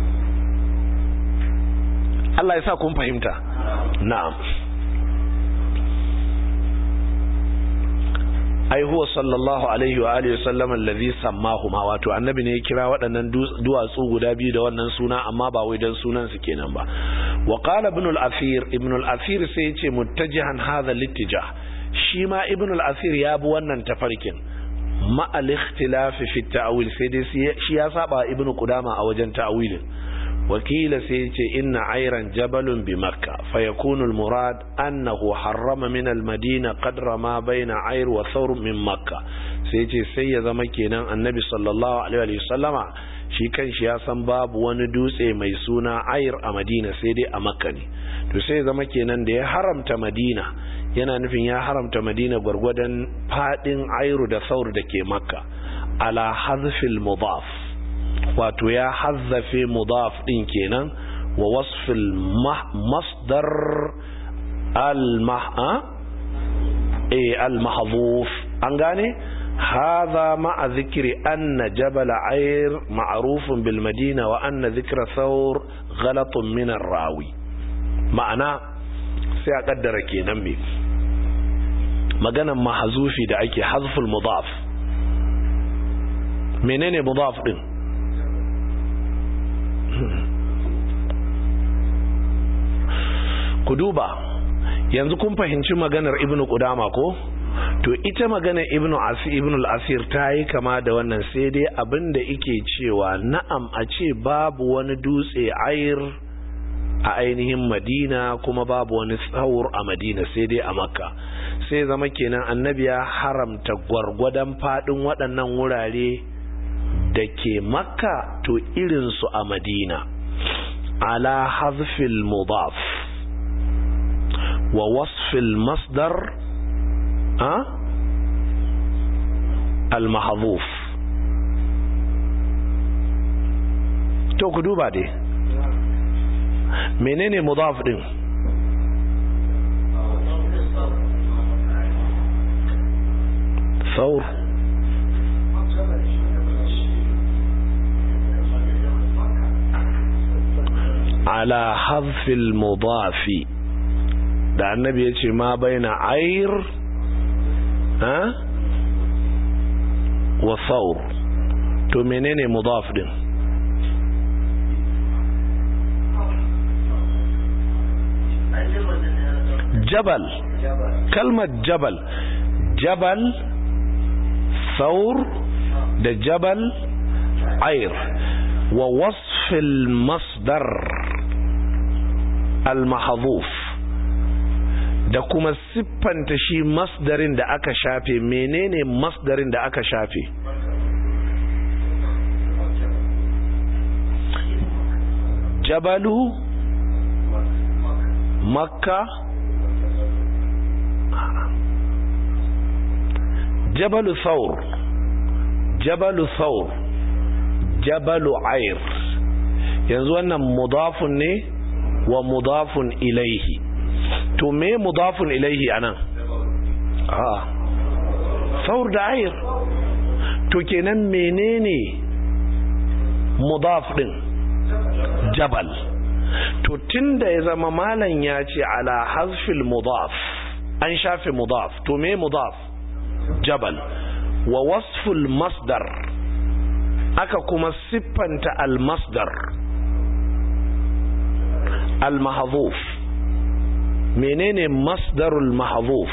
Allah ya sa kun fahimta na'am ai huwa sallallahu alaihi wa alihi wasallam allazi sammahuma wato annabi ne ya kira waɗannan duwatsu guda biyu da wannan suna amma ba wai dan sunan su kenan ba wa qala ibn al-athir ibn al-athir sai yace muttajihan hadha littijah shi ma ibn al-athir ya bi wannan tafarkin ma al-ikhtilaf fi at-ta'wil sai dai shi ya saba ibn qudama a wajen ta'wilin wakila sai ce inna airan jabalun bi makka fayakunu murad annahu harrama min almadina qadra ma baina air wa thawr min makka sai ce sai ya zama kenan annabi sallallahu alaihi wa sallama shi kanshi ya san babu wani dutse mai suna air a madina sai dai a makka ne to sai ya zama kenan da ya haramta madina yana nufin ya haramta madina gwargwadon fadin airu da thawr da ke makka ala hazfil mudaf wato ya hazzafe mudaf din kenan wa wasfil masdar al-mah'a eh al-mahdhuf an gane هذا مع ذكر أن جبل عير معروف بالمدينة وأن ذكر ثور غلط من الراوي معنى سيقدر كي نمي مغانا محذوفي da ake hazful mudaf menene mudaf din ku duba yanzu kun fahimci maganar ibnu qudama ko to ita maganar ibnu asir ibnu al-asir ta yi kama da wannan sai dai abinda yake cewa na'am a ce babu wani dutse ayir a ainihin madina kuma babu wani tsawur a madina sai dai a makka sai zama kenan annabi ya haramta gwargwadon fadin waɗannan wurare da ke makka to irinsu a madina ala hazfil mudaf wa wasfil masdar a al-mahdhuf to ku duba dai menene mudaf din ثور ala hazfil mudafi da annabi ya ce ma baina air ha wa thawr to menene mudaf din jabal kalmar jabal jabal thawr da jabal air wa wasfil masdar al-mahdhuf da kuma siffanta shi masdarin da aka shafe menene masdarin da aka shafe jabalu makka jabalu thawr jabalu thawr jabalu ayr yanzu wannan mudafun ne wa mudafun ilaihi to me mudafun ilaihi anan a saur da ayir to kenan menene mudaf din jabal to tunda ya zama malan ya ce ala hazfil mudaf an shafe mudaf to me mudaf jabal wa wasful masdar aka kuma siffanta al masdar al mahdhuf menene masdarul mahdhuf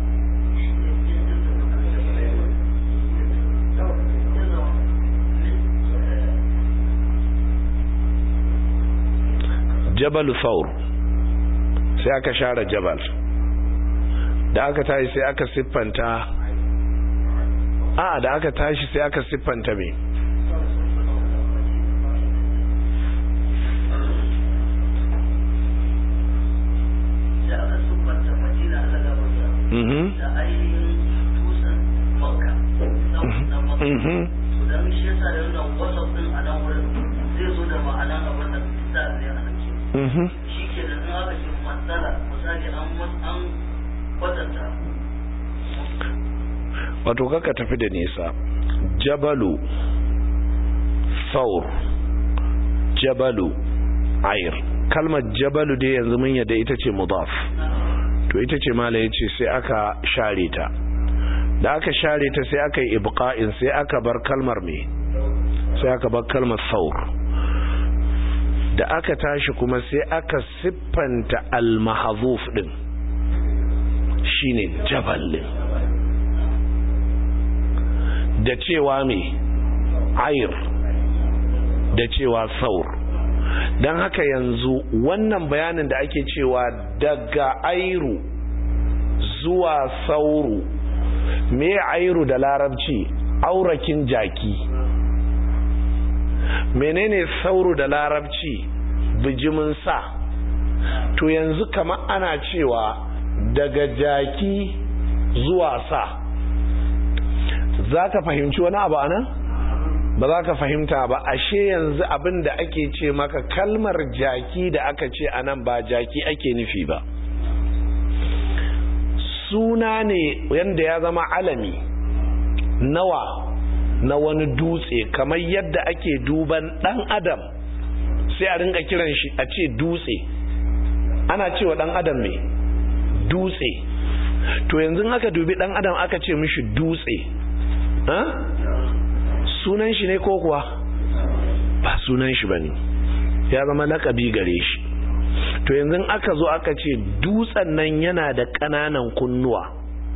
jabal thawr sai aka share jabal da aka tashi sai aka siffanta a da aka tashi sai aka siffanta me Mhm. da ainihin tusan makka na makka don shi yasa da wannan wasaf din a nan wurin zai zo da ma'anan abin da ta ne a nan Mhm. shi ke da in aka ce matsala misali an an kwatanta wato kaka tafi da nisa jabalu saur jabalu ayr kalmar jabalu dai yanzu mun yadda ita ce mudaf to ita ce mala yace sai aka share ta da aka share ta sai aka yi ibqa'in sai aka bar kalmar me sai aka bar kalmar saur da aka tashi kuma sai aka siffanta al-mahzuf din shine jabal da cewa me ayr da cewa saur don haka yanzu wannan bayanin da ake cewa daga airu zuwa sauru me airu da larabci aurakin jaki menene sauru da larabci bijimin sa to yanzu kama ana cewa daga jaki zuwa sa za ka fahimci wani abu anan? ba za ka fahimta ba ashe yanzu abin da ake ce maka kalmar jaki da aka ce a nan ba jaki ake nufi ba suna ne yadda ya zama alami nawa na wani dutse kamar yadda ake duban dan adam sai a ringa kiran shi a ce dutse ana cewa dan adam ne dutse to yanzu aka dubi dan adam aka ce mishi dutse sunan shi ne ko kuwa ba sunan shi bane ya zama lakabi gare shi to yanzu aka zo aka ce dutsen nan yana da ƙananan kunnuwa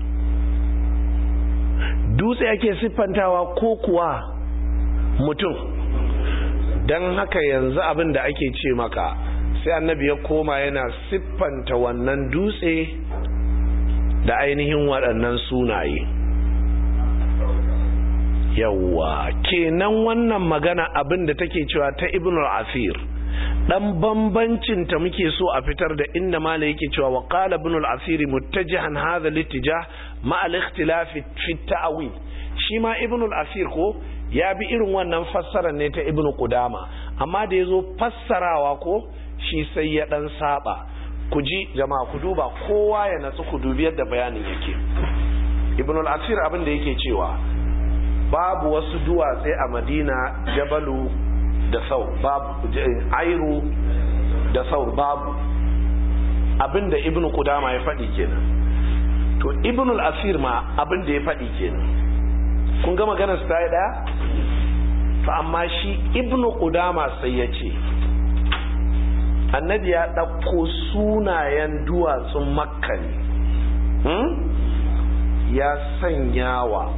dutse ake siffantawa ko kuwa mutum don haka yanzu abin da ake ce maka sai annabi ya koma yana siffanta wannan dutse da ainihin waɗannan sunaye yawwa kenan wannan magana abin da take cewa ta ibn al-asir dan bambancin ta muke so a fitar da inda mala yake cewa wa qala ibn al-asir muttajihan hadha al-ittijah ma al-ikhtilaf fi ta'wil shi ma ibn al-asir ko ya bi irin wannan fassarar ne ta ibn qudama amma da yazo fassarawa ko shi sai ya dan saba ku ji jama'a ku duba kowa ya natsu ku dubi yadda bayanin yake ibn al-asir abin da yake cewa babu wasu duwatse a madina jabalu da sau babu airu da sau babu abinda ibnu kudama ya faɗi kenan to ibnu al-asir ma abinda ya faɗi kenan kun ga maganar su ta yi ɗaya to amma shi ibnu kudama sai ya ce annabi ya ɗauko sunayen duwatsun makka ne ya sanyawa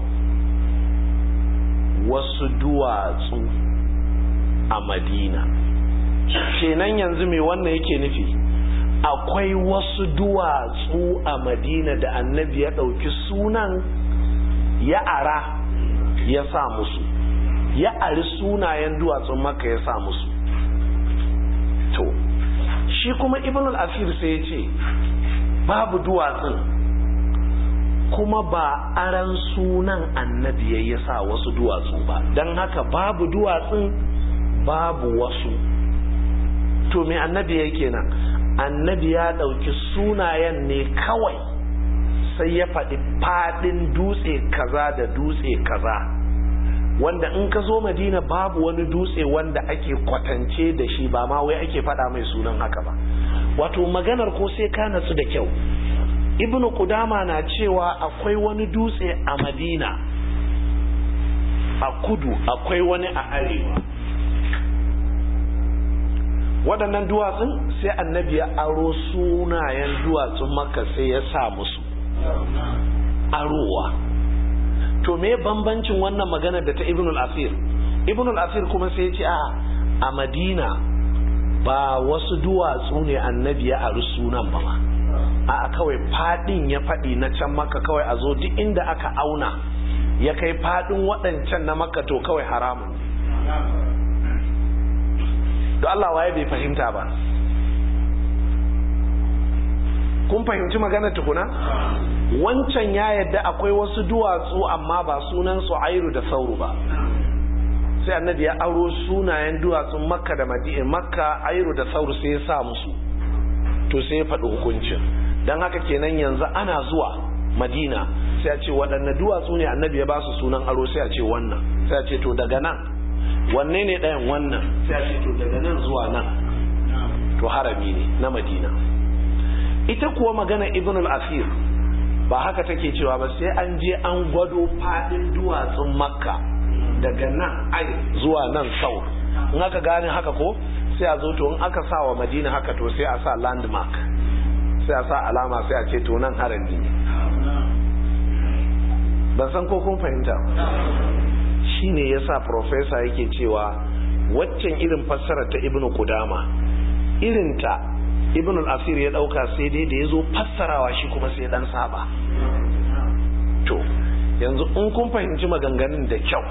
wasu duwatsu a madina kenan yanzu mai wannan yake nufi akwai wasu duwatsu a madina da annabi ya ɗauki sunan ya ara ya sa musu ya ari sunayen duwatsun maka ya sa musu to shi kuma ibn al-asir sai ya ce babu duwatsun kuma ba aran sunan annabi ya sa wasu duwatsu ba don haka babu duwatsun babu wasu to me annabi ya kenan annabi ya ɗauki sunayen ne kawai sai ya faɗi faɗin dutse kaza da dutse kaza wanda in ka zo madina babu wani dutse wanda ake kwatance da shi ba ma wai ake faɗa mai sunan haka ba wato maganar ko sai ka natsu da kyau ibnu kudama na cewa akwai wani dutse a madina a kudu akwai wani a arewa waɗannan duwatsun sai annabi ya aro sunayen duwatsun maka sai ya sa musu arowa to me bambancin wannan magana da ta ibn al-asir ibn al-asir kuma sai ya ce a a madina ba wasu duwatsu ne annabi ya aru sunan ba ma a kawai fadin ya fadi na can maka kawai a zo duk inda aka auna ya kai fadin waɗancan na maka to kawai haramun don Allah waye bai fahimta ba kun fahimci magana tukuna wancan ya yadda akwai wasu duwatsu amma ba sunan su airu da sauru ba sai annabi ya aro sunayen duwatsun makka da madina makka airu da sauru sai ya sa musu to sai ya faɗi hukuncin don haka kenan yanzu ana zuwa madina sai a ce waɗanne duwatsu ne annabi ya ba su sunan aro sai a ce wannan sai a ce to daga nan wanne ne ɗayan wannan sai a ce to daga nan zuwa nan to harami ne na madina ita kuwa magana ibn al-asir ba haka take cewa ba sai an je an gwado fadin duwatsun makka daga nan ai zuwa nan sau in aka gane haka ko sai a zo to in aka sa wa madina haka to sai a sa landmark sai a sa alama sai a ce to nan harami ne ban san ko kun fahimta shine yasa professor yake cewa waccan irin fassara ta ibnu kudama irinta ibnu al-asir ya dauka sai dai da yazo fassarawa shi kuma sai dan saba to yanzu in kun fahimci maganganun da kyau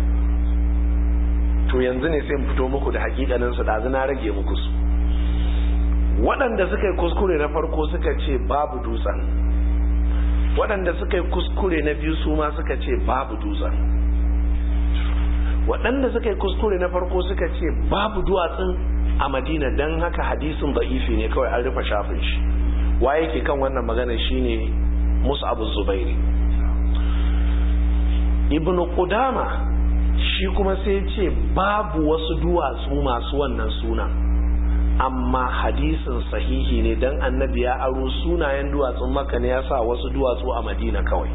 to yanzu ne sai fito muku da hakikanin su da na rage muku su waɗanda suka yi kuskure na farko suka ce babu dutsen waɗanda suka yi kuskure na biyu su ma suka ce babu dutsen waɗanda suka yi kuskure na farko suka ce babu duwatsun a madina don haka hadisin ba'ifi ne kawai an rufe shafin shi waye ke kan wannan magana shine musu abu zubairi ibn qudama shi kuma sai ce babu wasu duwatsu masu wannan suna amma hadisin sahihi ne don annabi ya aro sunayen duwatsun maka ne ya sa wasu duwatsu a madina kawai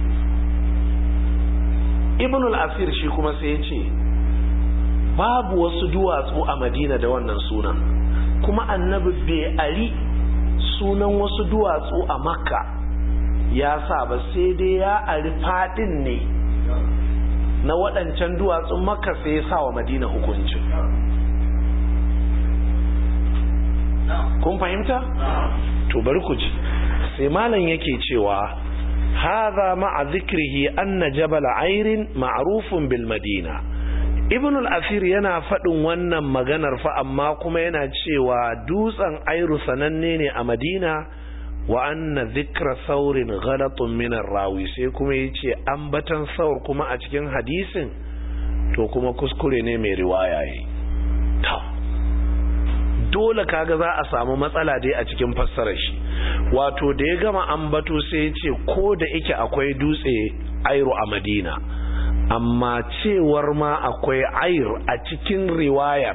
ibn al-asir shi kuma sai ya ce babu wasu duwatsu a madina da wannan sunan kuma annabi bai ari sunan wasu duwatsu a makka ya sa ba sai dai ya ari fadin ne na waɗancan duwatsun makka sai ya sa wa madina hukuncin kun fahimta? to bari ku ji sai malam yake cewa hadha ma'a zikrihi anna jabal airin ma'rufun bil madina ibn al-asir yana faɗin wannan maganar fa amma kuma yana cewa dutsen airu sananne ne a madina wa anna zikra saurin ghalatun min rawi sai kuma yace ambatan saur kuma a cikin hadisin to kuma kuskure ne mai riwaya yi dole kaga za a samu matsala dai a cikin fassarar shi wato da ya gama ambato sai ya ce ko da yake akwai dutse airu a madina amma cewar ma akwai air a cikin riwayar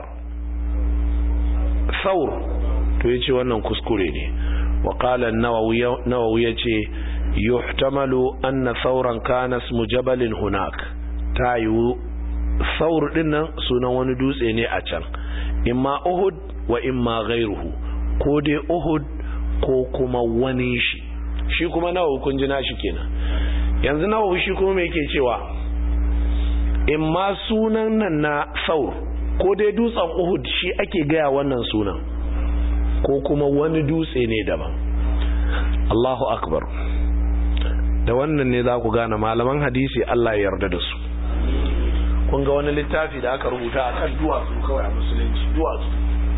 saur to ya ce wannan kuskure ne وقال النووي نووي يجي يحتمل أن ثورا كان اسم جبل هناك تايو ثور دينا سونا وندوس إني أچان إما أهد وإما غيره كودي أهد ko kuma wani shi shi kuma nawa kun ji nashi kenan yanzu nawa shi kuma me yake cewa in ma sunan nan na saur ko dai dutsen uhud shi ake gaya wannan sunan ko kuma wani dutse ne daban Allahu akbar da wannan ne za ku gane malaman hadisi Allah ya yarda da su kun ga wani littafi da aka rubuta akan duwatsu kawai a musulunci duwatsu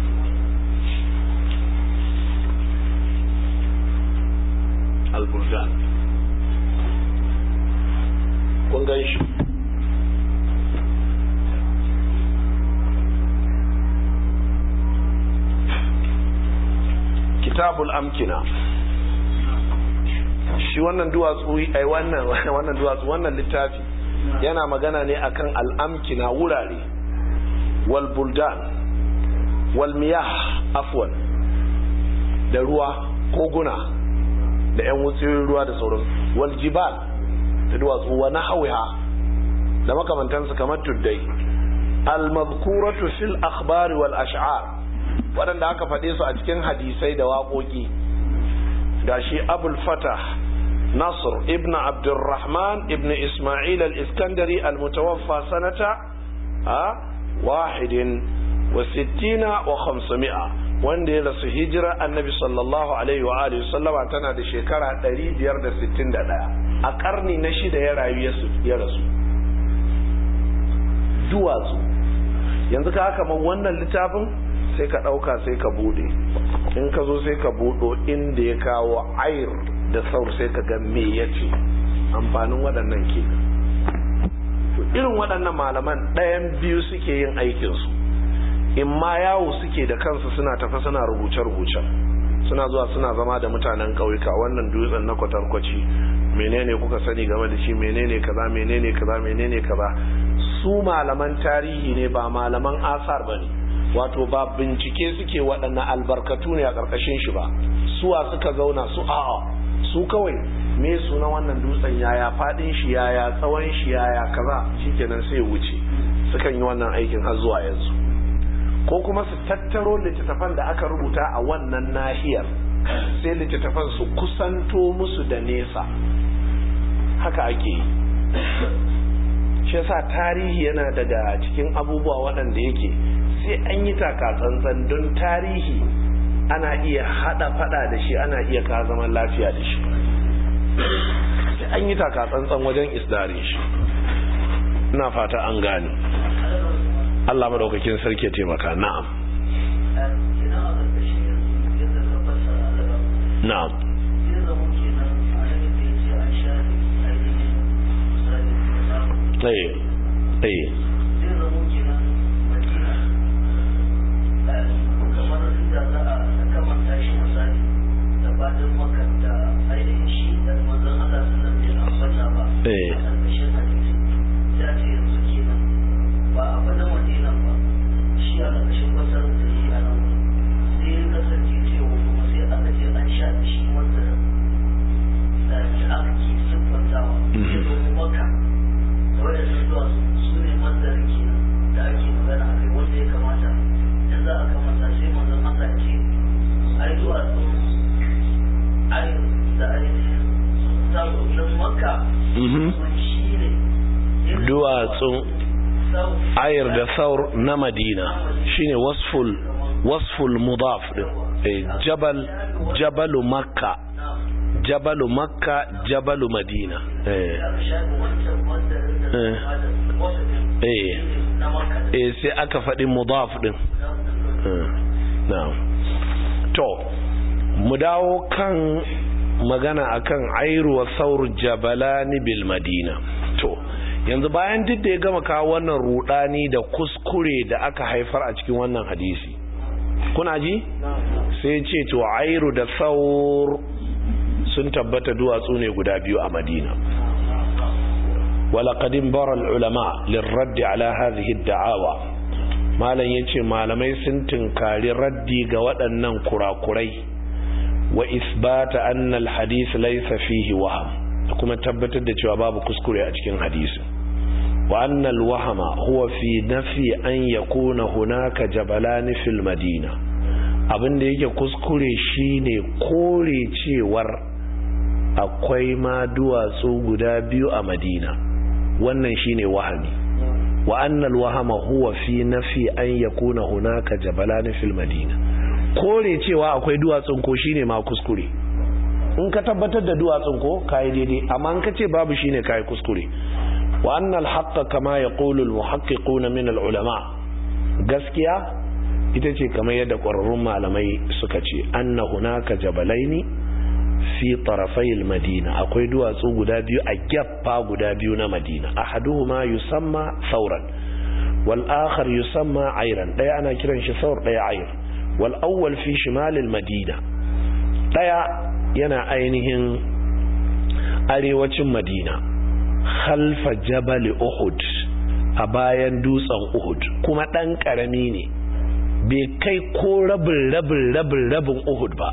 al-buldan kun gan shi kitabul amkina shi wannan duwatsu ai wannan wannan duwatsu wannan littafi yana magana ne akan al'amkina wurare wal buldan wal miyah afwan da ruwa koguna da yan wutsiyoyin ruwa da sauran wal jibal da duwatsu wa nahwiha da makamantansu kamar tuddai al madhkuratu fil akhbari wal ash'ar waɗanda aka faɗe su a cikin hadisai da waƙoƙi da shi abul fatah nasr ibn abdurrahman ibn ismail al-iskandari al-mutawaffa sanata a wahidin wa sittina wa khamsami'a wanda ya rasu hijira annabi sallallahu alaihi wa alihi sallama tana da shekara 561 a karni na shida ya rayu ya rasu duwatsu yanzu ka haka wannan littafin sai ka ɗauka sai ka buɗe in ka zo sai ka buɗo inda ya kawo ayir da saur sai ka ga me ya ce amfanin waɗannan ke irin waɗannan malaman ɗayan biyu suke yin aikinsu in ma yawo suke da kansu suna tafa suna rubuce-rubuce suna zuwa suna zama da mutanen ƙauyuka wannan dutsen na kwatarkwaci menene kuka sani game da shi menene kaza menene kaza menene kaza su malaman tarihi ne ba malaman asar ba ne wato ba bincike suke waɗannan albarkatu ne a ƙarƙashin shi ba suwa suka zauna su a'a su kawai me suna wannan dutsen yaya fadin shi yaya tsawon shi yaya kaza shikenan sai wuce sukan yi wannan aikin har zuwa yanzu ko kuma su tattaro littattafan da aka rubuta a wannan nahiyar sai littattafan su kusanto musu da nesa haka ake yi shi yasa tarihi yana daga cikin abubuwa waɗanda yake sai an yi tsantsan don tarihi ana iya hada fada da shi ana iya ka zaman lafiya da shi sai an yi tsantsan wajen isdarin shi ina fata an gane Allah madaukakin sarki ya taimaka na'am na'am eh eh duwatsun ayar da saur na madina shine wasful wasful mudaf din jabal jabalu makka jabalu makka jabalu madina eh eh eh sai aka faɗi mudaf din na'am to mu dawo kan magana akan airu wa saur jabalani bil madina to yanzu bayan duk da ya gama kawo wannan rudani da kuskure da aka haifar a cikin wannan hadisi kuna ji sai ce to airu da saur sun tabbata duwatsu ne guda biyu a madina ولقد انبر العلماء للرد على هذه الدعاوى malam yace malamai sun tinkari raddi ga waɗannan kurakurai wa isbata anna alhadith laysa fihi waham kuma tabbatar da cewa babu kuskure a cikin hadisi wa anna alwahama huwa fi nafi an yakuna hunaka jabalani fil madina abinda yake kuskure shine kore cewar akwai ma duwatsu guda biyu a madina wannan shine wahami wa annal wahama huwa fi nafi an yakuna hunaka jabalani fil madina kore cewa akwai duwatsun ko shine ma kuskure in ka tabbatar da duwatsun ko kai daidai amma in ka ce babu shine kai kuskure wa annal haqqa kama yaqulu al muhaqqiqun min al ulama gaskiya ita ce kamar yadda ƙwararrun malamai suka ce anna hunaka jabalaini fi tarafai madina akwai duwatsu guda biyu a gyaffa guda biyu na madina ahaduhuma yusamma sauran wal akhar yusamma ayran daya ana kiran shi saur daya ayr wal awwal fi shimalil madina daya yana ainihin arewacin madina khalfa jabal uhud a bayan dutsen uhud kuma dan karami ne bai kai ko rabin rabin rabin rabin uhud ba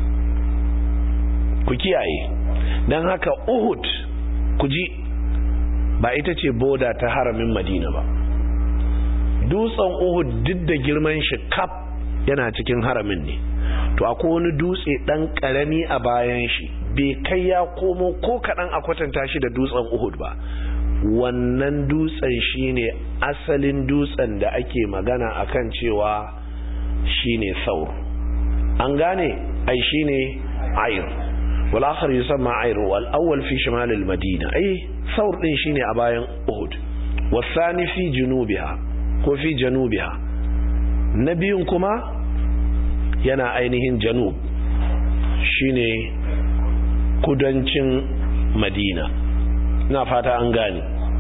ku kiyaye don haka uhud ku ji ba ita ce boda ta haramin madina ba dutsen uhud duk da girman shi kaf yana cikin haramin ne to akwai wani dutse dan karami a bayan shi bai kai ya komo ko kaɗan a kwatanta shi da dutsen uhud ba wannan dutsen shine asalin dutsen da ake magana akan cewa shine saur an gane ai shine ayr wal akhar yusamma ayr wal awwal fi shimal al madina ai saur din shine a bayan uhud wasani fi junubiha ko fi janubiha na biyun kuma yana ainihin janub shine kudancin madina na fata an gane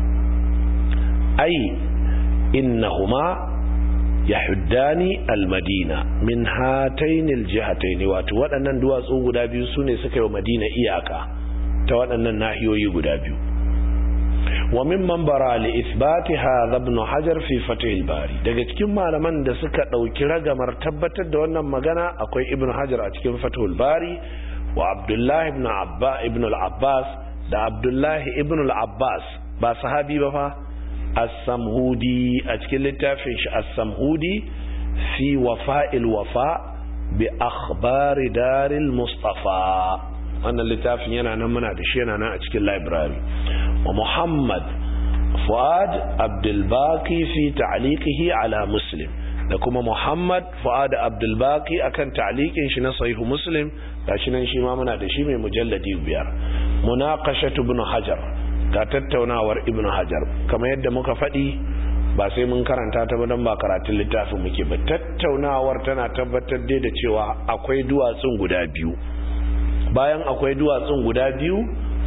ai innahuma yahuddani almadina min hatainil jihataini wato waɗannan duwatsu guda biyu sune suka yi wa madina iyaka ta waɗannan nahiyoyi guda biyu wa mimman bara li ithbati hadha ibn hajar fi fathil bari daga cikin malaman da suka dauki ragamar tabbatar da wannan magana akwai ibn hajar a cikin fathul bari wa abdullahi ibn abba ibn al-abbas da abdullahi ibn al-abbas ba sahabi ba fa as-samhudi a cikin littafin shi as-samhudi fi wafa'il wafa bi akhbari daril mustafa wannan littafin yana nan muna da shi yana nan a cikin library wa muhammad fuad abdulbaki fi ta'liqihi ala muslim da kuma muhammad fuad abdulbaki akan ta'liqin shi na sahihu muslim gashi nan shi ma muna da shi mai mujalladi biyar munaqashatu ibn hajar ga tattaunawar ibn hajar kamar yadda muka faɗi ba sai mun karanta ta ba don ba karatun littafin muke ba tattaunawar tana tabbatar dai da cewa akwai duwatsun guda biyu bayan akwai duwatsun guda biyu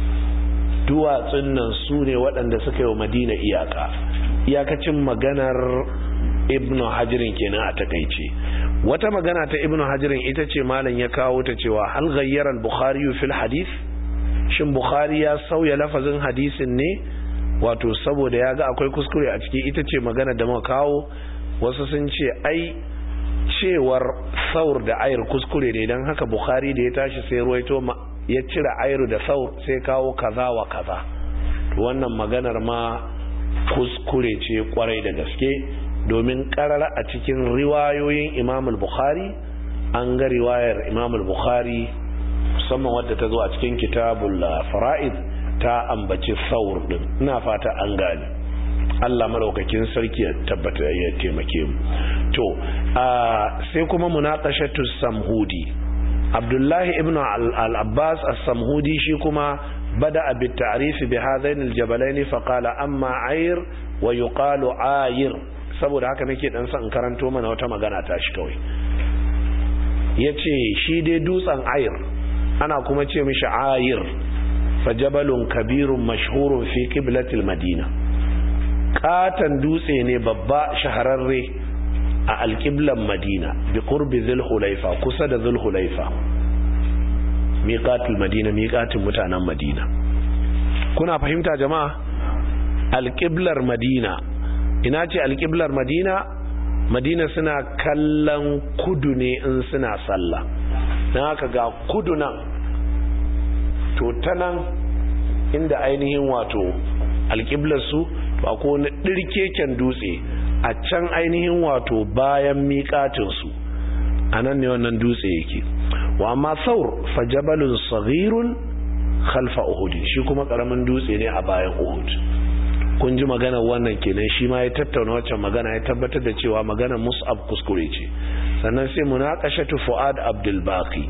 duwatsun nan su ne waɗanda suka yi wa madina iyaka iyakacin maganar ibnu hajirin kenan a takaice wata magana ta ibnu hajirin ita ce malam ya kawo ta cewa hal ghayyara al-bukhari fil hadith shin bukhari ya sauya lafazin hadisin ne wato saboda ya ga akwai kuskure a ciki ita ce magana da muka kawo wasu sun ce ai cewar saur da ayar kuskure ne don haka bukhari da ya tashi sai ruwaito ya cire ayar da saur sai kawo kaza wa kaza wannan maganar ma kuskure ce kwarai da gaske domin karara a cikin riwayoyin imam bukhari an ga riwayar imam bukhari musamman wadda ta zo a cikin kitabul fara'id ta ambaci saur din ina fata an gane Allah maraukakin sarki ya tabbata ya taimake mu to sai kuma munaqashatu samhudi Abdullahi ibn al-Abbas as-Samhudi shi kuma bada bi ta'rif bi hadain al-jabalain fa qala amma ayr wa yuqalu ayr saboda haka nake dan san karanto mana wata magana ta shi kawai yace shi dai dutsen ayr ana kuma ce mishi ayr fajabalun kabirun mashhurun fi qiblatil madina katan dutse ne babba shahararre a alƙiblan madina bi qurbi zulhulaifa kusa da zulhulaifa miqatul madina miqatin mutanen madina kuna fahimta jama'a alƙiblar madina ina ce alƙiblar madina madina suna kallon kudu ne in suna sallah don haka ga kudu nan to ta nan inda ainihin wato alƙiblarsu ba ko na ɗirkeken dutse a can ainihin wato bayan miƙatinsu a nan ne wannan dutse yake wa amma saur fajabalun saghirun khalfa uhud shi kuma ƙaramin dutse ne a bayan uhud kun ji maganar wannan kenan shi ma ya tattauna waccan magana ya tabbatar da cewa maganar mus'ab kuskure ce sannan sai munaqashatu fuad abdul baqi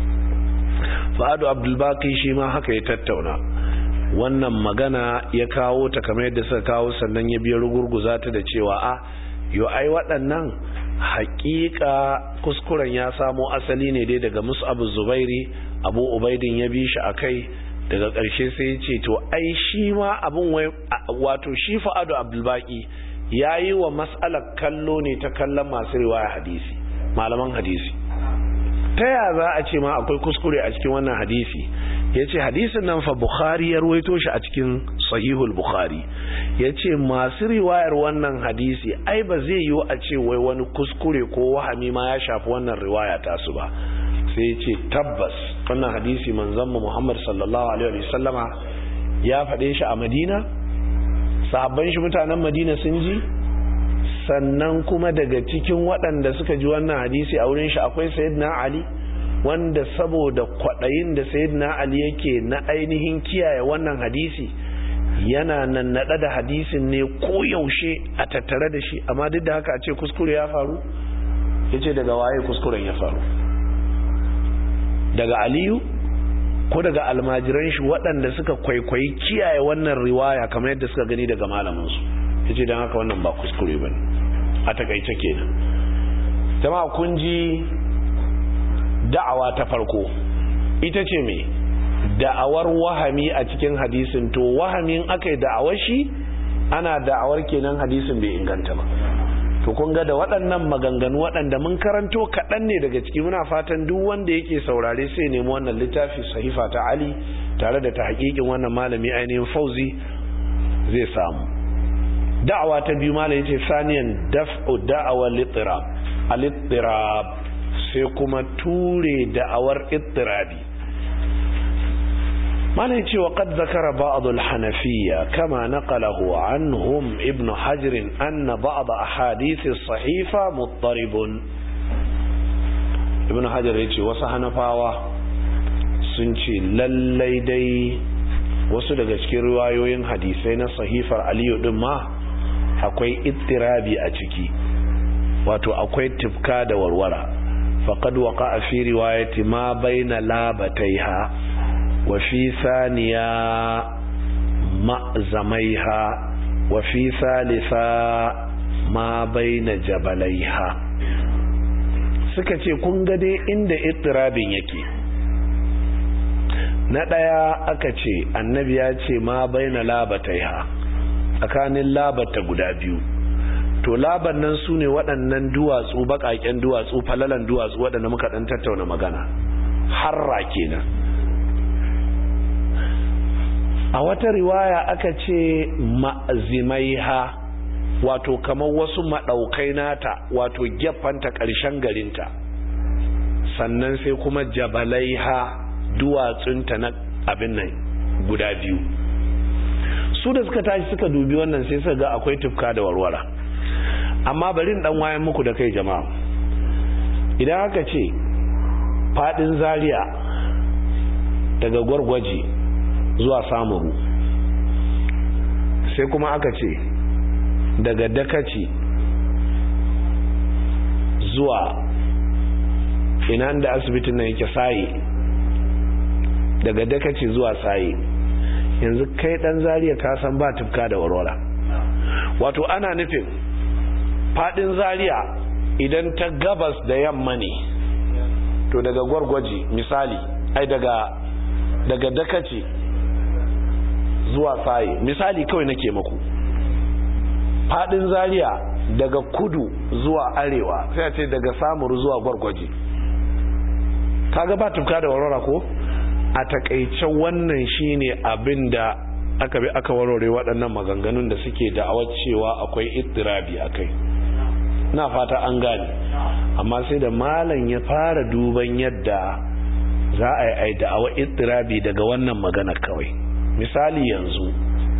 fa'adu abdulbaki shi ma haka ya tattauna wannan magana ya kawo ta kamar yadda suka kawo sannan ya biya rugurguza ta da cewa a yo ai waɗannan haƙiƙa kuskuren ya samo asali ne dai daga mus'abu zubairi abu ubaidin ya bi shi a kai daga ƙarshe sai ya ce to ai shi ma abin wato shi fa'adu abdulbaki ya yi wa mas'alar kallo ne ta kallon masu riwaya hadisi malaman hadisi ta ya za a ce ma akwai kuskure a cikin wannan hadisi ya ce hadisin nan fa bukhari ya ruwaito shi a cikin sahihul bukhari ya ce masu riwayar wannan hadisi ai ba zai yiwu a ce wai wani kuskure ko wahami ma ya shafi wannan riwaya tasu ba sai ya ce tabbas wannan hadisi manzon mu muhammad sallallahu alaihi wasallama ya faɗe shi a madina sahabban shi mutanen madina sun ji sannan kuma daga cikin waɗanda suka ji wannan hadisi a wurin shi akwai sayyidina ali wanda saboda kwaɗayin da sayyidina ali yake na ainihin kiyaye wannan hadisi yana nan naɗa da hadisin ne ko yaushe a tattare da shi amma duk da haka a ce kuskure ya faru ya ce daga waye kuskuren ya faru daga aliyu ko daga almajiran shi waɗanda suka kwaikwayi kiyaye wannan riwaya kamar yadda suka gani daga malaminsu ya ce don haka wannan ba kuskure ba a takaice kenan jama'a kun ji da'awa ta farko ita ce mai da'awar wahami a cikin hadisin to wahamin aka yi da'awar shi ana da'awar kenan hadisin bai inganta ba to kun ga da waɗannan maganganu waɗanda mun karanto kaɗan ne daga ciki muna fatan duk wanda yake saurare sai nemi wannan littafi sahifa ta ali tare da ta haƙiƙin wannan malami ainihin fauzi zai samu da'awa ta biyu malam yace saniyan daf'u da'awa littirab al-ittirab sai kuma ture da'awar ittirabi mana ce wa qad zakara ba'd al-hanafiyya kama naqalahu anhum ibn hajar anna ba'd ahadith as-sahifa muttaribun ibn hajar yace wasu hanafawa sun ce lallai dai wasu daga cikin riwayoyin hadisai na sahifar aliyu din ma akwai ittirabi a ciki wato akwai tifka da warwara faqad waqa'a fi riwayati ma baina labataiha wa fi thaniya ma'zamaiha wa fi thalitha ma baina jabalaiha suka ce kun ga dai inda ittirabin yake na ɗaya aka ce annabi ya ce ma baina labataiha tsakanin labata guda biyu to laban nan su ne waɗannan duwatsu baƙaƙen duwatsu falalan duwatsu waɗanda muka ɗan tattauna magana harra kenan a wata riwaya aka ce ma'azimaiha wato kamar wasu maɗaukai nata wato gefanta ƙarshen garinta sannan sai kuma jabalaiha duwatsunta na abin nan guda biyu su da suka tashi suka dubi wannan sai suka ga akwai tufka da warwara amma bari dan wayan muku da kai jama'a idan aka ce fadin zaria daga gwargwaje zuwa samuru sai kuma aka ce daga dakaci zuwa ina da asibitin nan yake saye daga dakaci zuwa saye yanzu kai dan zariya ka san ba tufka da warwara wato ana nufin fadin zariya idan ta gabas da yamma ne to daga gwargwaji misali ai daga daga dakaci zuwa saye misali kawai nake maku fadin zariya daga kudu zuwa arewa sai a ce daga samuru zuwa gwargwaji kaga ba tufka da warwara ko a takaice wannan shine abin da aka bi aka warware waɗannan maganganun da suke da'awar cewa akwai ittirabi akai na fata an gane amma sai da malam ya fara duban yadda za a yi da'awar ittirabi daga wannan magana kawai misali yanzu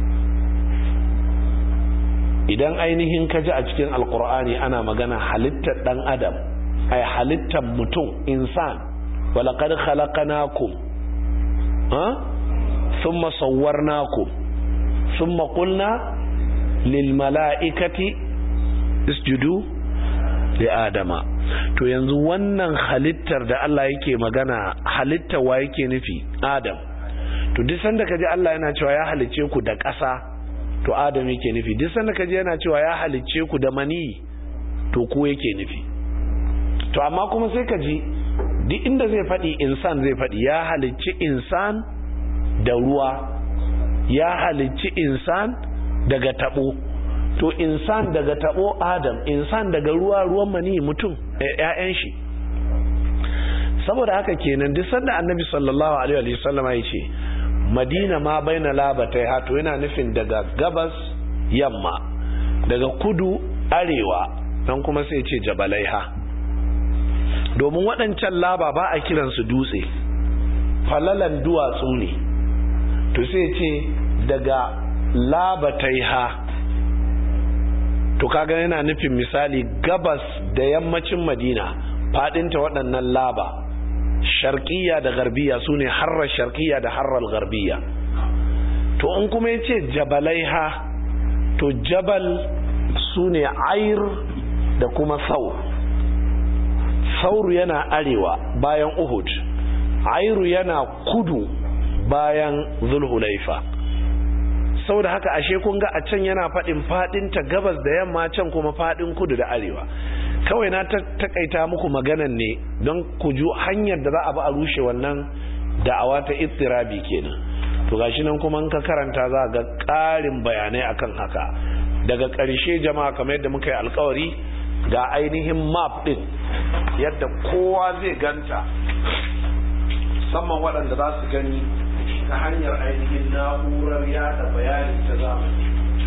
idan ainihin ka ji a cikin alkur'ani ana magana halittar dan adam ai halittar mutum insan walaqad khalaqnakum ha thumma sawwarnakum thumma qulna lil mala'ikati isjudu li adama to yanzu wannan halittar da Allah yake magana halittar wa yake nufi adam to duk sanda kaji Allah yana cewa ya halicce ku da ƙasa to adam yake nufi duk sanda kaji yana cewa ya halicce ku da mani to ku yake nufi to amma kuma sai kaji duk inda zai faɗi insan zai faɗi ya halicci insan da ruwa ya halicci insan daga tabo to insan daga tabo adam insan daga ruwa ruwan mani mutum ƴaƴan shi saboda haka kenan duk sanda annabi sallallahu alaihi wasallam ya ce madina ma baina labatai hato yana nufin daga gabas yamma daga kudu arewa dan kuma sai ce jabalaiha domin waɗancan laba ba a kiransu dutse falalan duwatsu ne to sai ce daga labataiha to kaga yana nufin misali gabas da yammacin madina fadinta waɗannan laba sharkiya da garbiya su ne harrar sharkiya da harrar garbiya to in kuma ya ce jabalaiha to jabal su ne air da kuma saur sauru yana arewa bayan uhud airu yana kudu bayan zulhulaifa sau da haka ashe kun ga a can yana faɗin faɗinta gabas da yamma can kuma faɗin kudu da arewa kawai na takaita muku maganan ne don ku ju hanyar da za a ba a rushe wannan da'awa ta ittirabi kenan to gashi nan kuma in ka karanta za ga ƙarin bayanai akan haka daga ƙarshe jama'a kamar yadda muka yi alkawari ga ainihin map din yadda kowa zai ganta musamman waɗanda za su gani ta hanyar ainihin na'urar yada bayani ta zamani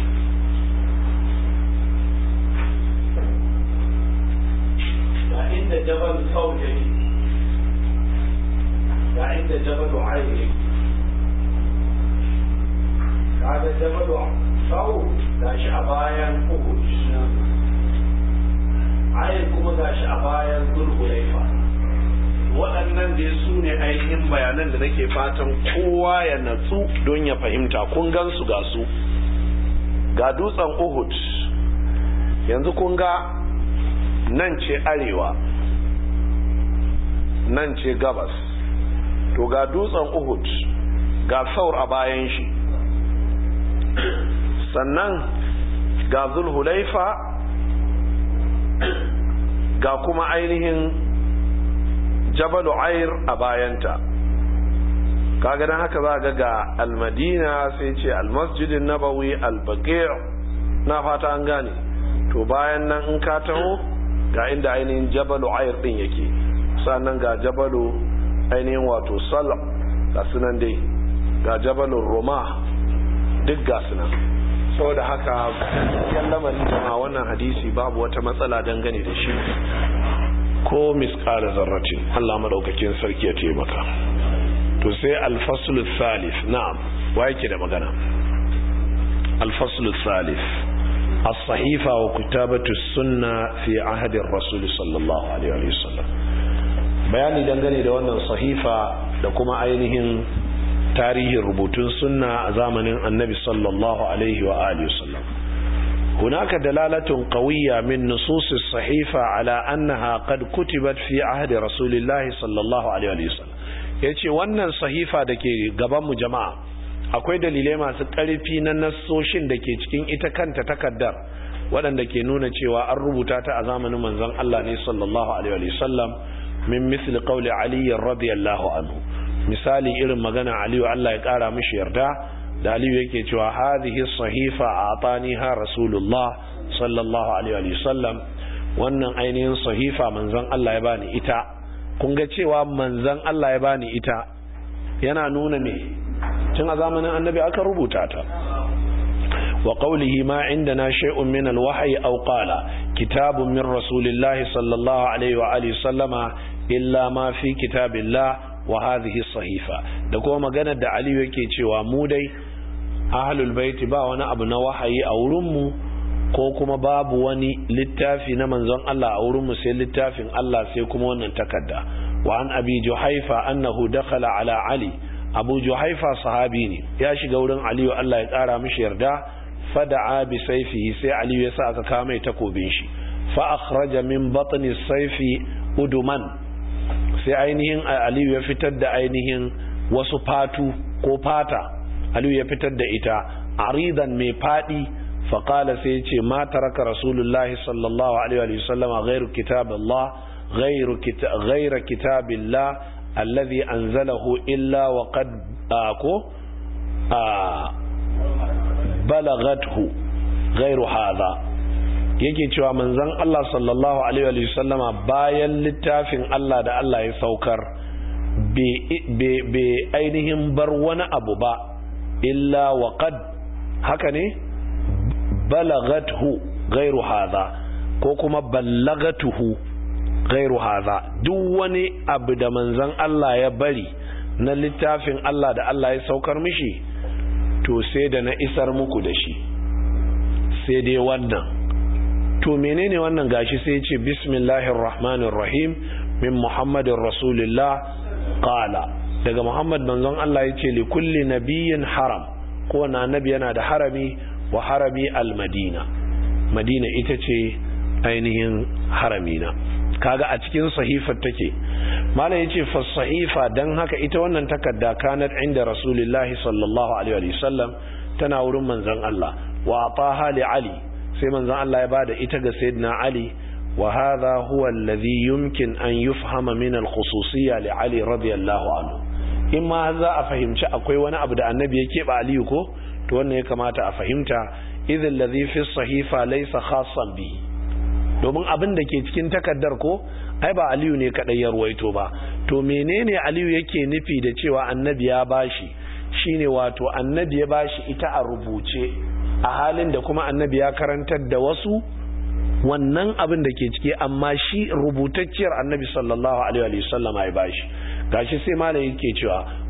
ga inda jabal sauje ga inda jabal aire jabalu sau gashi a bayan uhud ayin kuma gashi a bayan zulhulaifa waɗannan dai su ne ainihin bayanan da nake fatan kowa ya natsu don ya fahimta kun gan su ga su ga dutsen uhud yanzu kun ga nan ce arewa nan ce gabas to ga dutsen uhud ga saur a bayan shi sannan ga zulhulaifa ga kuma ainihin jabalu air a bayanta kaga dan haka za ga ga almadina sai ce almasjidin nabawi albaqi' na fata an gane to bayan nan in ka taho ga inda ainihin jabalu air din yake sannan ga jabalu ainihin wato sal ga sunan dai ga jabalun roma duk ga sunan saboda haka yan lamarin jama'a wannan hadisi babu wata matsala dangane da shi ko misƙala zarratin Allah madaukakin sarki ya taimaka to sai alfaslu thalith na'am wa yake da magana alfaslu thalith as-sahifa wa kitabatu sunna fi ahdi ar-rasul sallallahu alaihi wa sallam bayani dangane da wannan sahifa da kuma ainihin tarihin rubutun sunna a zamanin annabi sallallahu alaihi wa alihi wa sallam هناك دلالة قوية من نصوص الصحيفة على أنها قد كتبت في عهد رسول الله صلى الله عليه وسلم yace wannan sahifa da ke gabanmu jama'a akwai dalilai masu ƙarfi na nassoshin da ke cikin ita kanta takaddar waɗanda ke nuna cewa an rubuta ta a zamanin manzon Allah ne sallallahu alaihi wasallam min misli qawli Ali radiyallahu anhu misali irin magana Ali Allah ya ƙara mishi yarda da aliyu yake cewa hadhihi sahifa ataniha rasulullah sallallahu alaihi wa sallam wannan ainihin sahifa manzon Allah ya bani ita kun ga cewa manzon Allah ya bani ita yana nuna me tun a zamanin annabi aka rubuta ta wa qawlihi ma indana shay'un min alwahyi aw qala kitabun min rasulillahi sallallahu alaihi wa alihi sallama illa ma fi kitabillah wa hadhihi sahifa da kuma maganar da aliyu yake cewa mu dai ahlul baiti ba wani abu na wahayi a wurinmu ko kuma babu wani littafi na manzon Allah a wurinmu sai littafin Allah sai kuma wannan takarda wa an abi juhaifa annahu dakhala ala ali abu juhaifa sahabi ne ya shiga wurin aliyu Allah ya kara mishi yarda fada'a bi sayfihi sai aliyu ya sa aka kawo mai takobin shi fa akhraja min batni sayfi uduman sai ainihin aliyu ya fitar da ainihin wasu fatu ko fata aliyu ya fitar da ita aridan mai fadi faƙala sai ce ma taraka rasulullahi sallallahu alaihi wa sallam ghairu kitabillah ghairu ghaira kitabillah alladhi anzalahu illa wa qad ko balagathu ghairu hadha yake cewa manzon Allah sallallahu alaihi wa sallama bayan littafin Allah da Allah ya saukar bai ainihin bar wani abu ba illa wa qad haka ne balagathu ghairu hadha ko kuma ballagatuhu ghairu hadha duk wani abu da manzon Allah ya bari na littafin Allah da Allah ya saukar mishi to sai da na isar muku da shi sai dai wannan to menene wannan gashi sai ce bismillahir rahmanir rahim min muhammadin rasulillah qala daga muhammad manzon Allah ya ce li kulli nabiyyin haram kowane annabi yana da harami wa harami al-madina madina ita ce ainihin haramina kaga a cikin sahifar take malam yace fa sahifa dan haka ita wannan takarda kanat inda rasulullahi sallallahu alaihi wa sallam tana wurin manzon Allah wa ataha li ali sai manzon Allah ya bada ita ga sayyidina ali wa hadha huwa alladhi yumkin an yufhama min al-khususiyya li ali radiyallahu anhu in ma za a fahimci akwai wani abu da annabi ya keɓe aliyu ko to wannan ya kamata a fahimta idhin ladhi fi sahifa laysa khassan bihi domin abin da ke cikin takaddar ko ai ba aliyu ne kadai ya ruwaito ba to menene aliyu yake nufi da cewa annabi ya bashi shine wato annabi ya bashi ita a rubuce a halin da kuma annabi ya karantar da wasu wannan abin da ke ciki amma shi rubutacciyar annabi sallallahu alaihi wa sallama ya bashi gashi sai malam yake cewa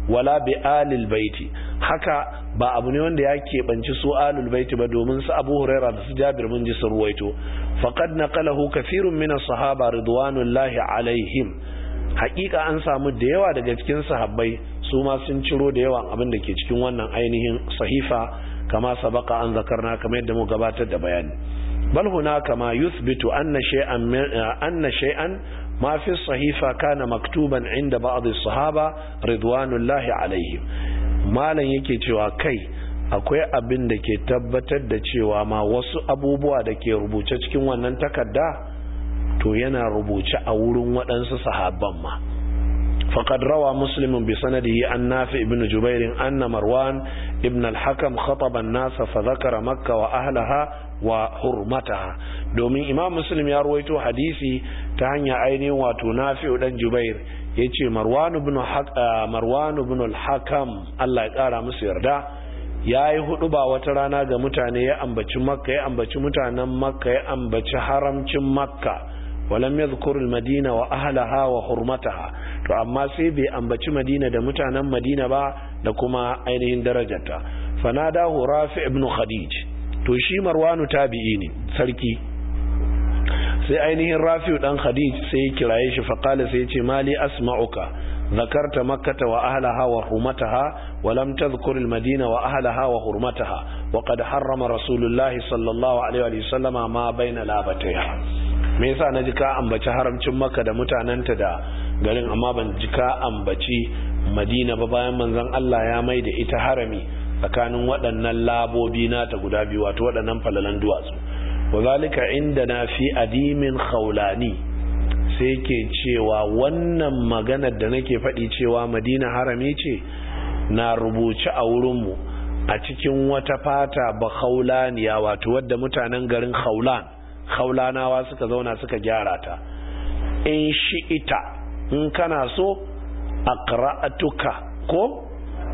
wala bi alil baiti haka ba abu ne wanda ya keɓanci su alul baiti ba domin su abu huraira da su jabir mun ji su ruwaito faqad naqalahu kathirun min as-sahaba ridwanullahi alaihim haƙiƙa an samu da yawa daga cikin sahabbai su ma sun ciro da yawan abin da ke cikin wannan ainihin sahifa kama sabaka an zakarna kamar yadda mu gabatar da bayani bal hunaka ma yuthbitu anna shay'an anna shay'an ma fi sahifa kana maktuban inda ba'd as-sahaba ridwanullahi alaihim malan yake cewa kai akwai abin da ke tabbatar da cewa ma wasu abubuwa da ke rubuce cikin wannan takarda to yana rubuce a wurin waɗansu sahabban ma فقد روى مسلم بسنده عن نافع بن جبير أن مروان ابن الحكم خطب الناس فذكر مكة وأهلها وحرمتها دومين إمام مسلم يرويته حديثي تهني عيني وتنافع بن جبير yace marwan ibn marwan ibn al-hakam Allah ya kara musu yarda yayi hudu ba wata rana ga mutane ya ambaci makka ya ambaci mutanen makka ya ambaci haramcin makka walam yadhkur al-madina wa ahlaha wa hurmataha to amma sai bai ambaci madina da mutanen madina ba da kuma ainihin darajarta fanadahu rafi ibn khadij to shi marwanu tabi'i ne sarki sai ainihin rafi dan khadij sai ya kiraye shi fa qala sai ya ce mali asma'uka ذكرت مكة وأهلها وحرمتها ولم تذكر المدينة وأهلها وحرمتها وقد حرم رسول الله صلى الله عليه وسلم ما بين لابتيها me yasa na ji ka ambaci haramcin maka da mutanenta da garin amma ban ji ka ambaci madina ba bayan manzon Allah ya mai da ita harami tsakanin waɗannan labobi nata guda biyu wato waɗannan falalan duwatsu wa zalika inda na fi adimin khawlani sai ke cewa wannan maganar da nake faɗi cewa madina harami ce na rubuce a wurinmu a cikin wata fata ba khawlaniya wato wadda mutanen garin khawlan haulanawa suka zauna suka gyara ta in shi ita in kana so aqra'atuka ko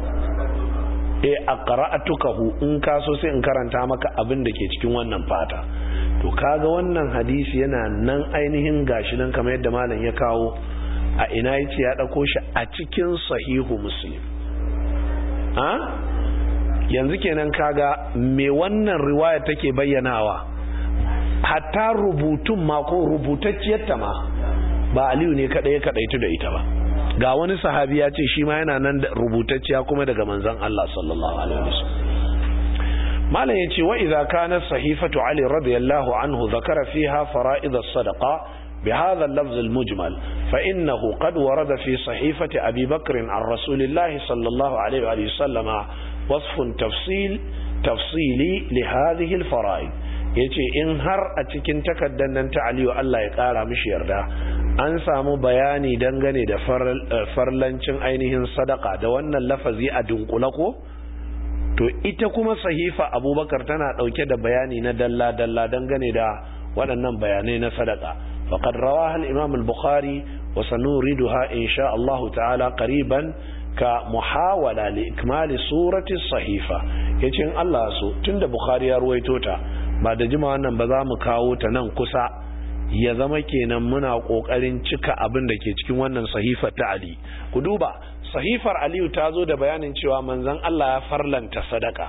eh aqra'atukahu in ka so sai in karanta maka abin da ke cikin wannan fata to kaga wannan hadisi yana nan ainihin gashi nan kamar yadda malam ya kawo a ina yace ya dauko shi a cikin sahihu muslim a yanzu kenan kaga me wannan riwaya take bayyanawa hatta rubutun ma ko rubutacciyarta ma ba aliyu ne kadai ya kadaitu da ita ba ga wani sahabi ya ce shi ma yana nan da rubutacciya kuma daga manzon Allah sallallahu alaihi wasallam malam yace wa idza kana sahifatu ali radiyallahu anhu zakara fiha fara'id as-sadaqa بهذا اللفظ المجمل فإنه قد ورد في صحيفة أبي بكر عن رسول الله صلى الله عليه وآله وسلم وصف تفصيل تفصيلي لهذه الفرائض yace in har a cikin takardar nan ta Aliyu Allah ya kara mishi yarda an samu bayani dangane da farlancin ainihin sadaka da wannan lafazi a dunkula ko to ita kuma sahifa Abubakar tana dauke da bayani na dalla dalla dangane da waɗannan bayanai na sadaka faqad rawaha al-Imam al-Bukhari wa sanuriduha insha Allah ta'ala qariban ka muhawala li ikmali surati sahifa yace in Allah so tunda Bukhari ya ruwaito ta ba da jima wannan ba za mu kawo ta nan kusa ya zama kenan muna kokarin cika abin da ke cikin wannan sahifar ta Ali ku duba sahifar Aliyu ta zo da bayanin cewa manzon Allah ya farlanta sadaka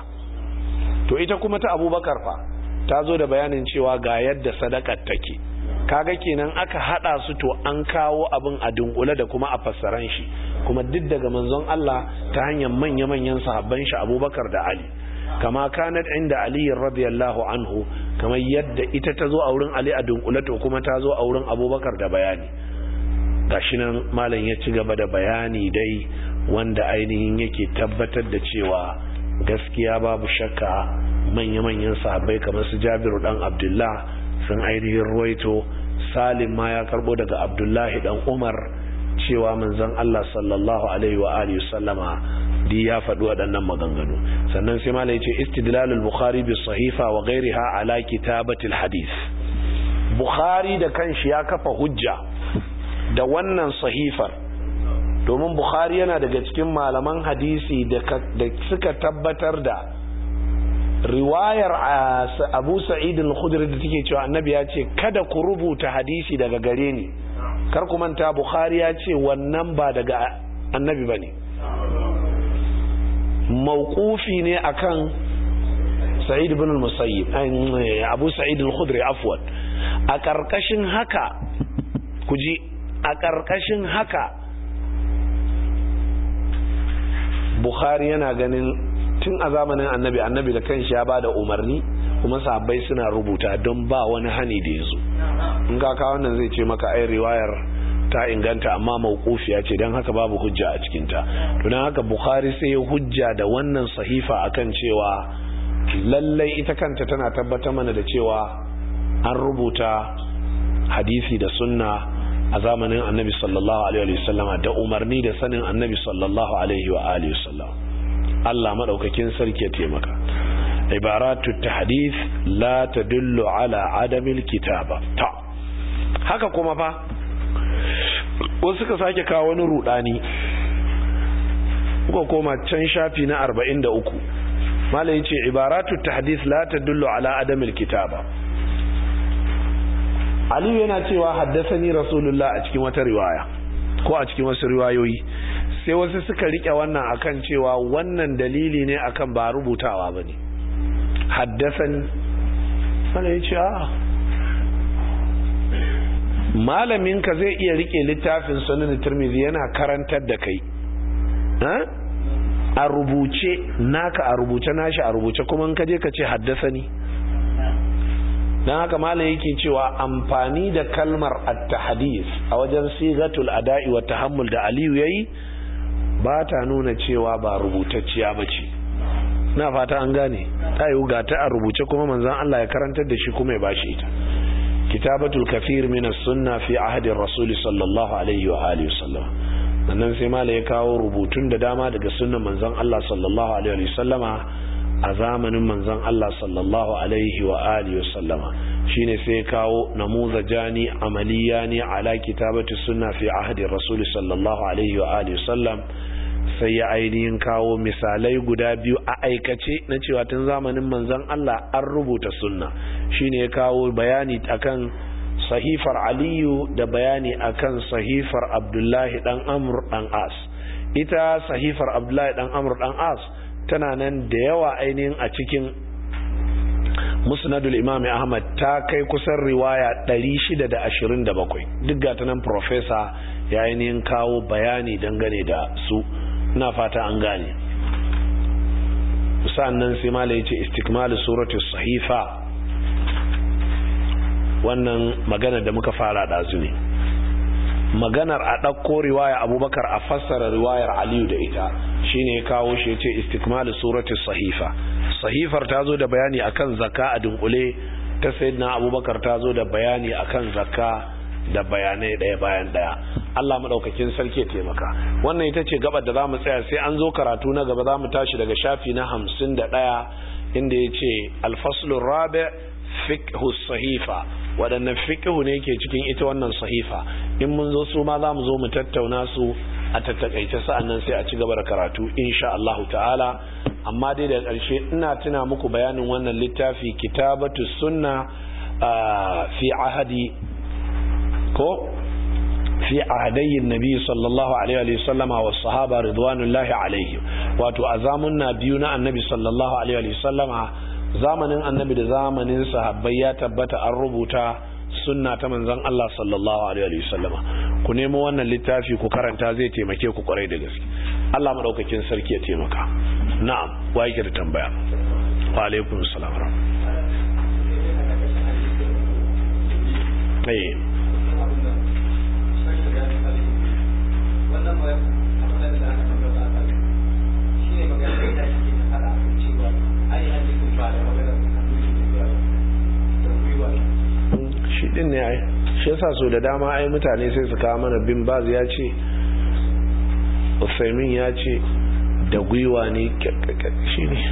to ita kuma ta Abubakar fa ta zo da bayanin cewa ga yadda sadakar take kaga kenan aka hada su to an kawo abin a dunkule da kuma a fassaran shi kuma duk daga manzon Allah ta hanyar manya-manyan sahabban shi Abubakar da Ali kama kanat inda Ali radiyallahu anhu kamar yadda ita ta zo a wurin Ali a dunkule to kuma ta zo a wurin Abubakar da bayani gashi nan malam ya ci gaba da bayani dai wanda ainihin yake tabbatar da cewa gaskiya babu shakka manya-manyan sahabbai kamar su Jabiru dan Abdullah sun ainihin ruwaito Salim ma ya karbo daga Abdullahi dan Umar cewa manzon Allah sallallahu alaihi wa alihi sallama di ya faɗi waɗannan maganganu sannan sai malai ce istidlalul bukhari bis sahifa wa ghairiha ala kitabatil hadith bukhari da kanshi ya kafa hujja da wannan sahifar domin bukhari yana daga cikin malaman hadisi da suka tabbatar da riwayar abu sa'id al-khudri da take cewa annabi ya ce kada ku rubuta hadisi daga gare ni kar ku manta bukhari ya ce wannan ba daga annabi bane mawqufi ne akan sa'id ibn al-musayyib abu sa'id al-khudri afwan a karkashin haka kuji a karkashin haka bukhari yana ganin tun a zamanin annabi annabi da kanshi ya bada umarni kuma sahabbai suna rubuta don ba wani hani da yazo in ka kawo wannan zai ce maka ai riwayar ta inganta amma mawqufiya ce dan haka babu hujja a cikin ta to dan haka bukhari sai ya hujja da wannan sahifa akan cewa lallai ita kanta tana tabbatar mana da cewa an rubuta hadisi da sunna a zamanin annabi sallallahu alaihi wasallam da umarni da sanin annabi sallallahu alaihi wa alihi wasallam Allah madaukakin sarki ya taimaka ibaratu tahdith la tadullu ala adamil kitaba ta haka kuma fa wasu suka sake kawo wani rudani kuka koma can shafi na 43 malai yace ibaratu tahdith la tadullu ala adamil kitaba Aliyu yana cewa haddasani Rasulullah a cikin wata riwaya ko a cikin wasu riwayoyi sai wasu suka rike wannan akan cewa wannan dalili ne akan ba rubutawa bane haddasani malai yace a malamin ka zai iya rike littafin sunan Tirmidhi yana karantar da kai a rubuce naka a rubuce nashi a rubuce kuma in kaje ka ce haddasani dan haka malam yake cewa amfani da kalmar at-tahdith a wajen sigatul ada'i wa tahammul da Aliyu yayi ba ta nuna cewa ba rubutacciya bace na fata an gane ta yi ga ta a rubuce kuma manzon Allah ya karantar da shi kuma ya bashi ita kitabatul kathir min as-sunna fi ahdi ar-rasul sallallahu alaihi wa alihi wasallam sannan sai mala ya kawo rubutun da dama daga sunnan manzon Allah sallallahu alaihi wa sallama a zamanin manzon Allah sallallahu alaihi wa alihi wa sallama shine sai ya kawo namuzajani amaliyani ala kitabati sunna fi ahdi rasul sallallahu alaihi wa alihi wa sallam sai ya ainihin kawo misalai guda biyu a aikace na cewa tun zamanin manzon Allah an rubuta sunna shine ya kawo bayani akan sahifar aliyu da bayani akan sahifar abdullahi dan amr dan as ita sahifar abdullahi dan amr dan as tana nan da yawa ainihin a cikin musnadul imami ahmad ta kai kusan riwaya 627 duk ga ta nan profesa ya ainihin kawo bayani dangane da su na fata an gane sa'annan sai mala ya ce istikmalu suratu sahifa wannan magana da muka fara ɗazu ne maganar a ɗauko riwaya abubakar a fassara riwayar aliyu da ita shine ya kawo shi ya ce istikmalu suratu sahifa sahifar ta zo da bayani akan zakka a dunkule ta sayyidina abubakar ta zo da bayani akan zakka da bayanai ɗaya bayan ɗaya Allah maɗaukakin sarki ya taimaka wannan ita ce gabar da za mu tsaya sai an zo karatu na gaba za mu tashi daga shafi na hamsin da ɗaya inda ya ce alfaslun rabi fiqhu sahifa waɗannan fiqhu ne ke cikin ita wannan sahifa in mun zo su ma za mu zo mu tattauna su a tattakaice sa'annan sai a ci gaba da karatu insha Allah ta'ala amma dai da ƙarshe ina tuna muku bayanin wannan littafi kitabatu sunna fi ahadi ko fi ahadayin nabi sallallahu alaihi wa sallama wa sahaba ridwanullahi alaihi wato a zamunna biyu na annabi sallallahu alaihi wa sallama zamanin annabi da zamanin sahabbai ya tabbata an rubuta sunna ta manzon Allah sallallahu alaihi wa sallama ku nemo wannan littafi ku karanta zai taimake ku kwarai da gaske Allah madaukakin sarki ya taimaka na'am wa yake da tambaya wa alaikum assalam eh shi din ne ai shi yasa so da dama ai mutane sai su kawo mana bin baz ya ce usaimin ya ce da gwiwa ne shi ne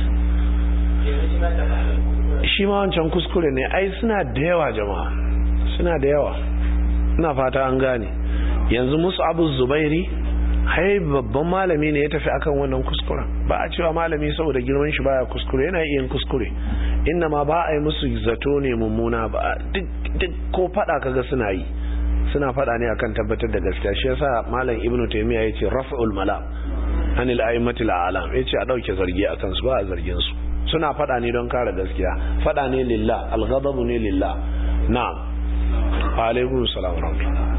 shi ma wancan kuskure ne ai suna da yawa jama'a suna da yawa ina fata an gane yanzu musu abu zubairi hai babban malami ne ya tafi akan wannan kuskuren ba a cewa malami saboda girman shi baya kuskure yana iya kuskure inna ma ba a yi musu zato ne mummuna ba duk ko fada kaga suna yi suna fada ne akan tabbatar da gaskiya shi yasa malam ibnu taymiya yace raf'ul malam anil a'immatil a'lam yace a dauke zargi akan su ba a zargin su suna fada ne don kare gaskiya fada ne lillah al-ghadabu ne lillah na'am wa alaikum salam wa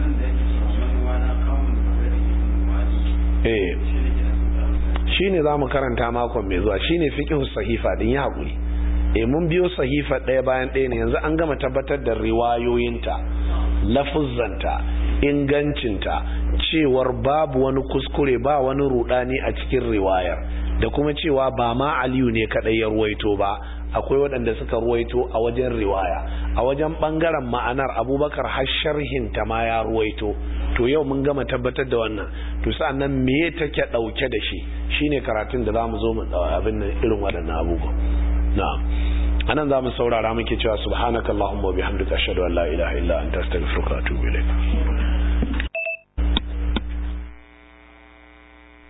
eh shine zamu karanta makon mai zuwa shine fiqhu sahifa din ya hakuri eh mun biyo sahifa ɗaya bayan ɗaya ne yanzu an gama tabbatar da riwayoyinta lafuzzanta ingancinta cewar babu wani kuskure ba wani rudani a cikin riwayar da kuma cewa ba ma aliyu ne kadai ya ruwaito ba akwai waɗanda suka ruwaito a wajen riwaya a wajen ɓangaren ma'anar abubakar har sharhinta ma ya ruwaito to yau mun gama tabbatar da wannan to sa'annan me take ɗauke da shi shine karatun da zamu zo mu abin nan irin waɗannan abubuwa na'am anan zamu saurara muke cewa subhanakallahumma wa bihamdika ashhadu an la ilaha illa anta astaghfiruka wa atubu ilaik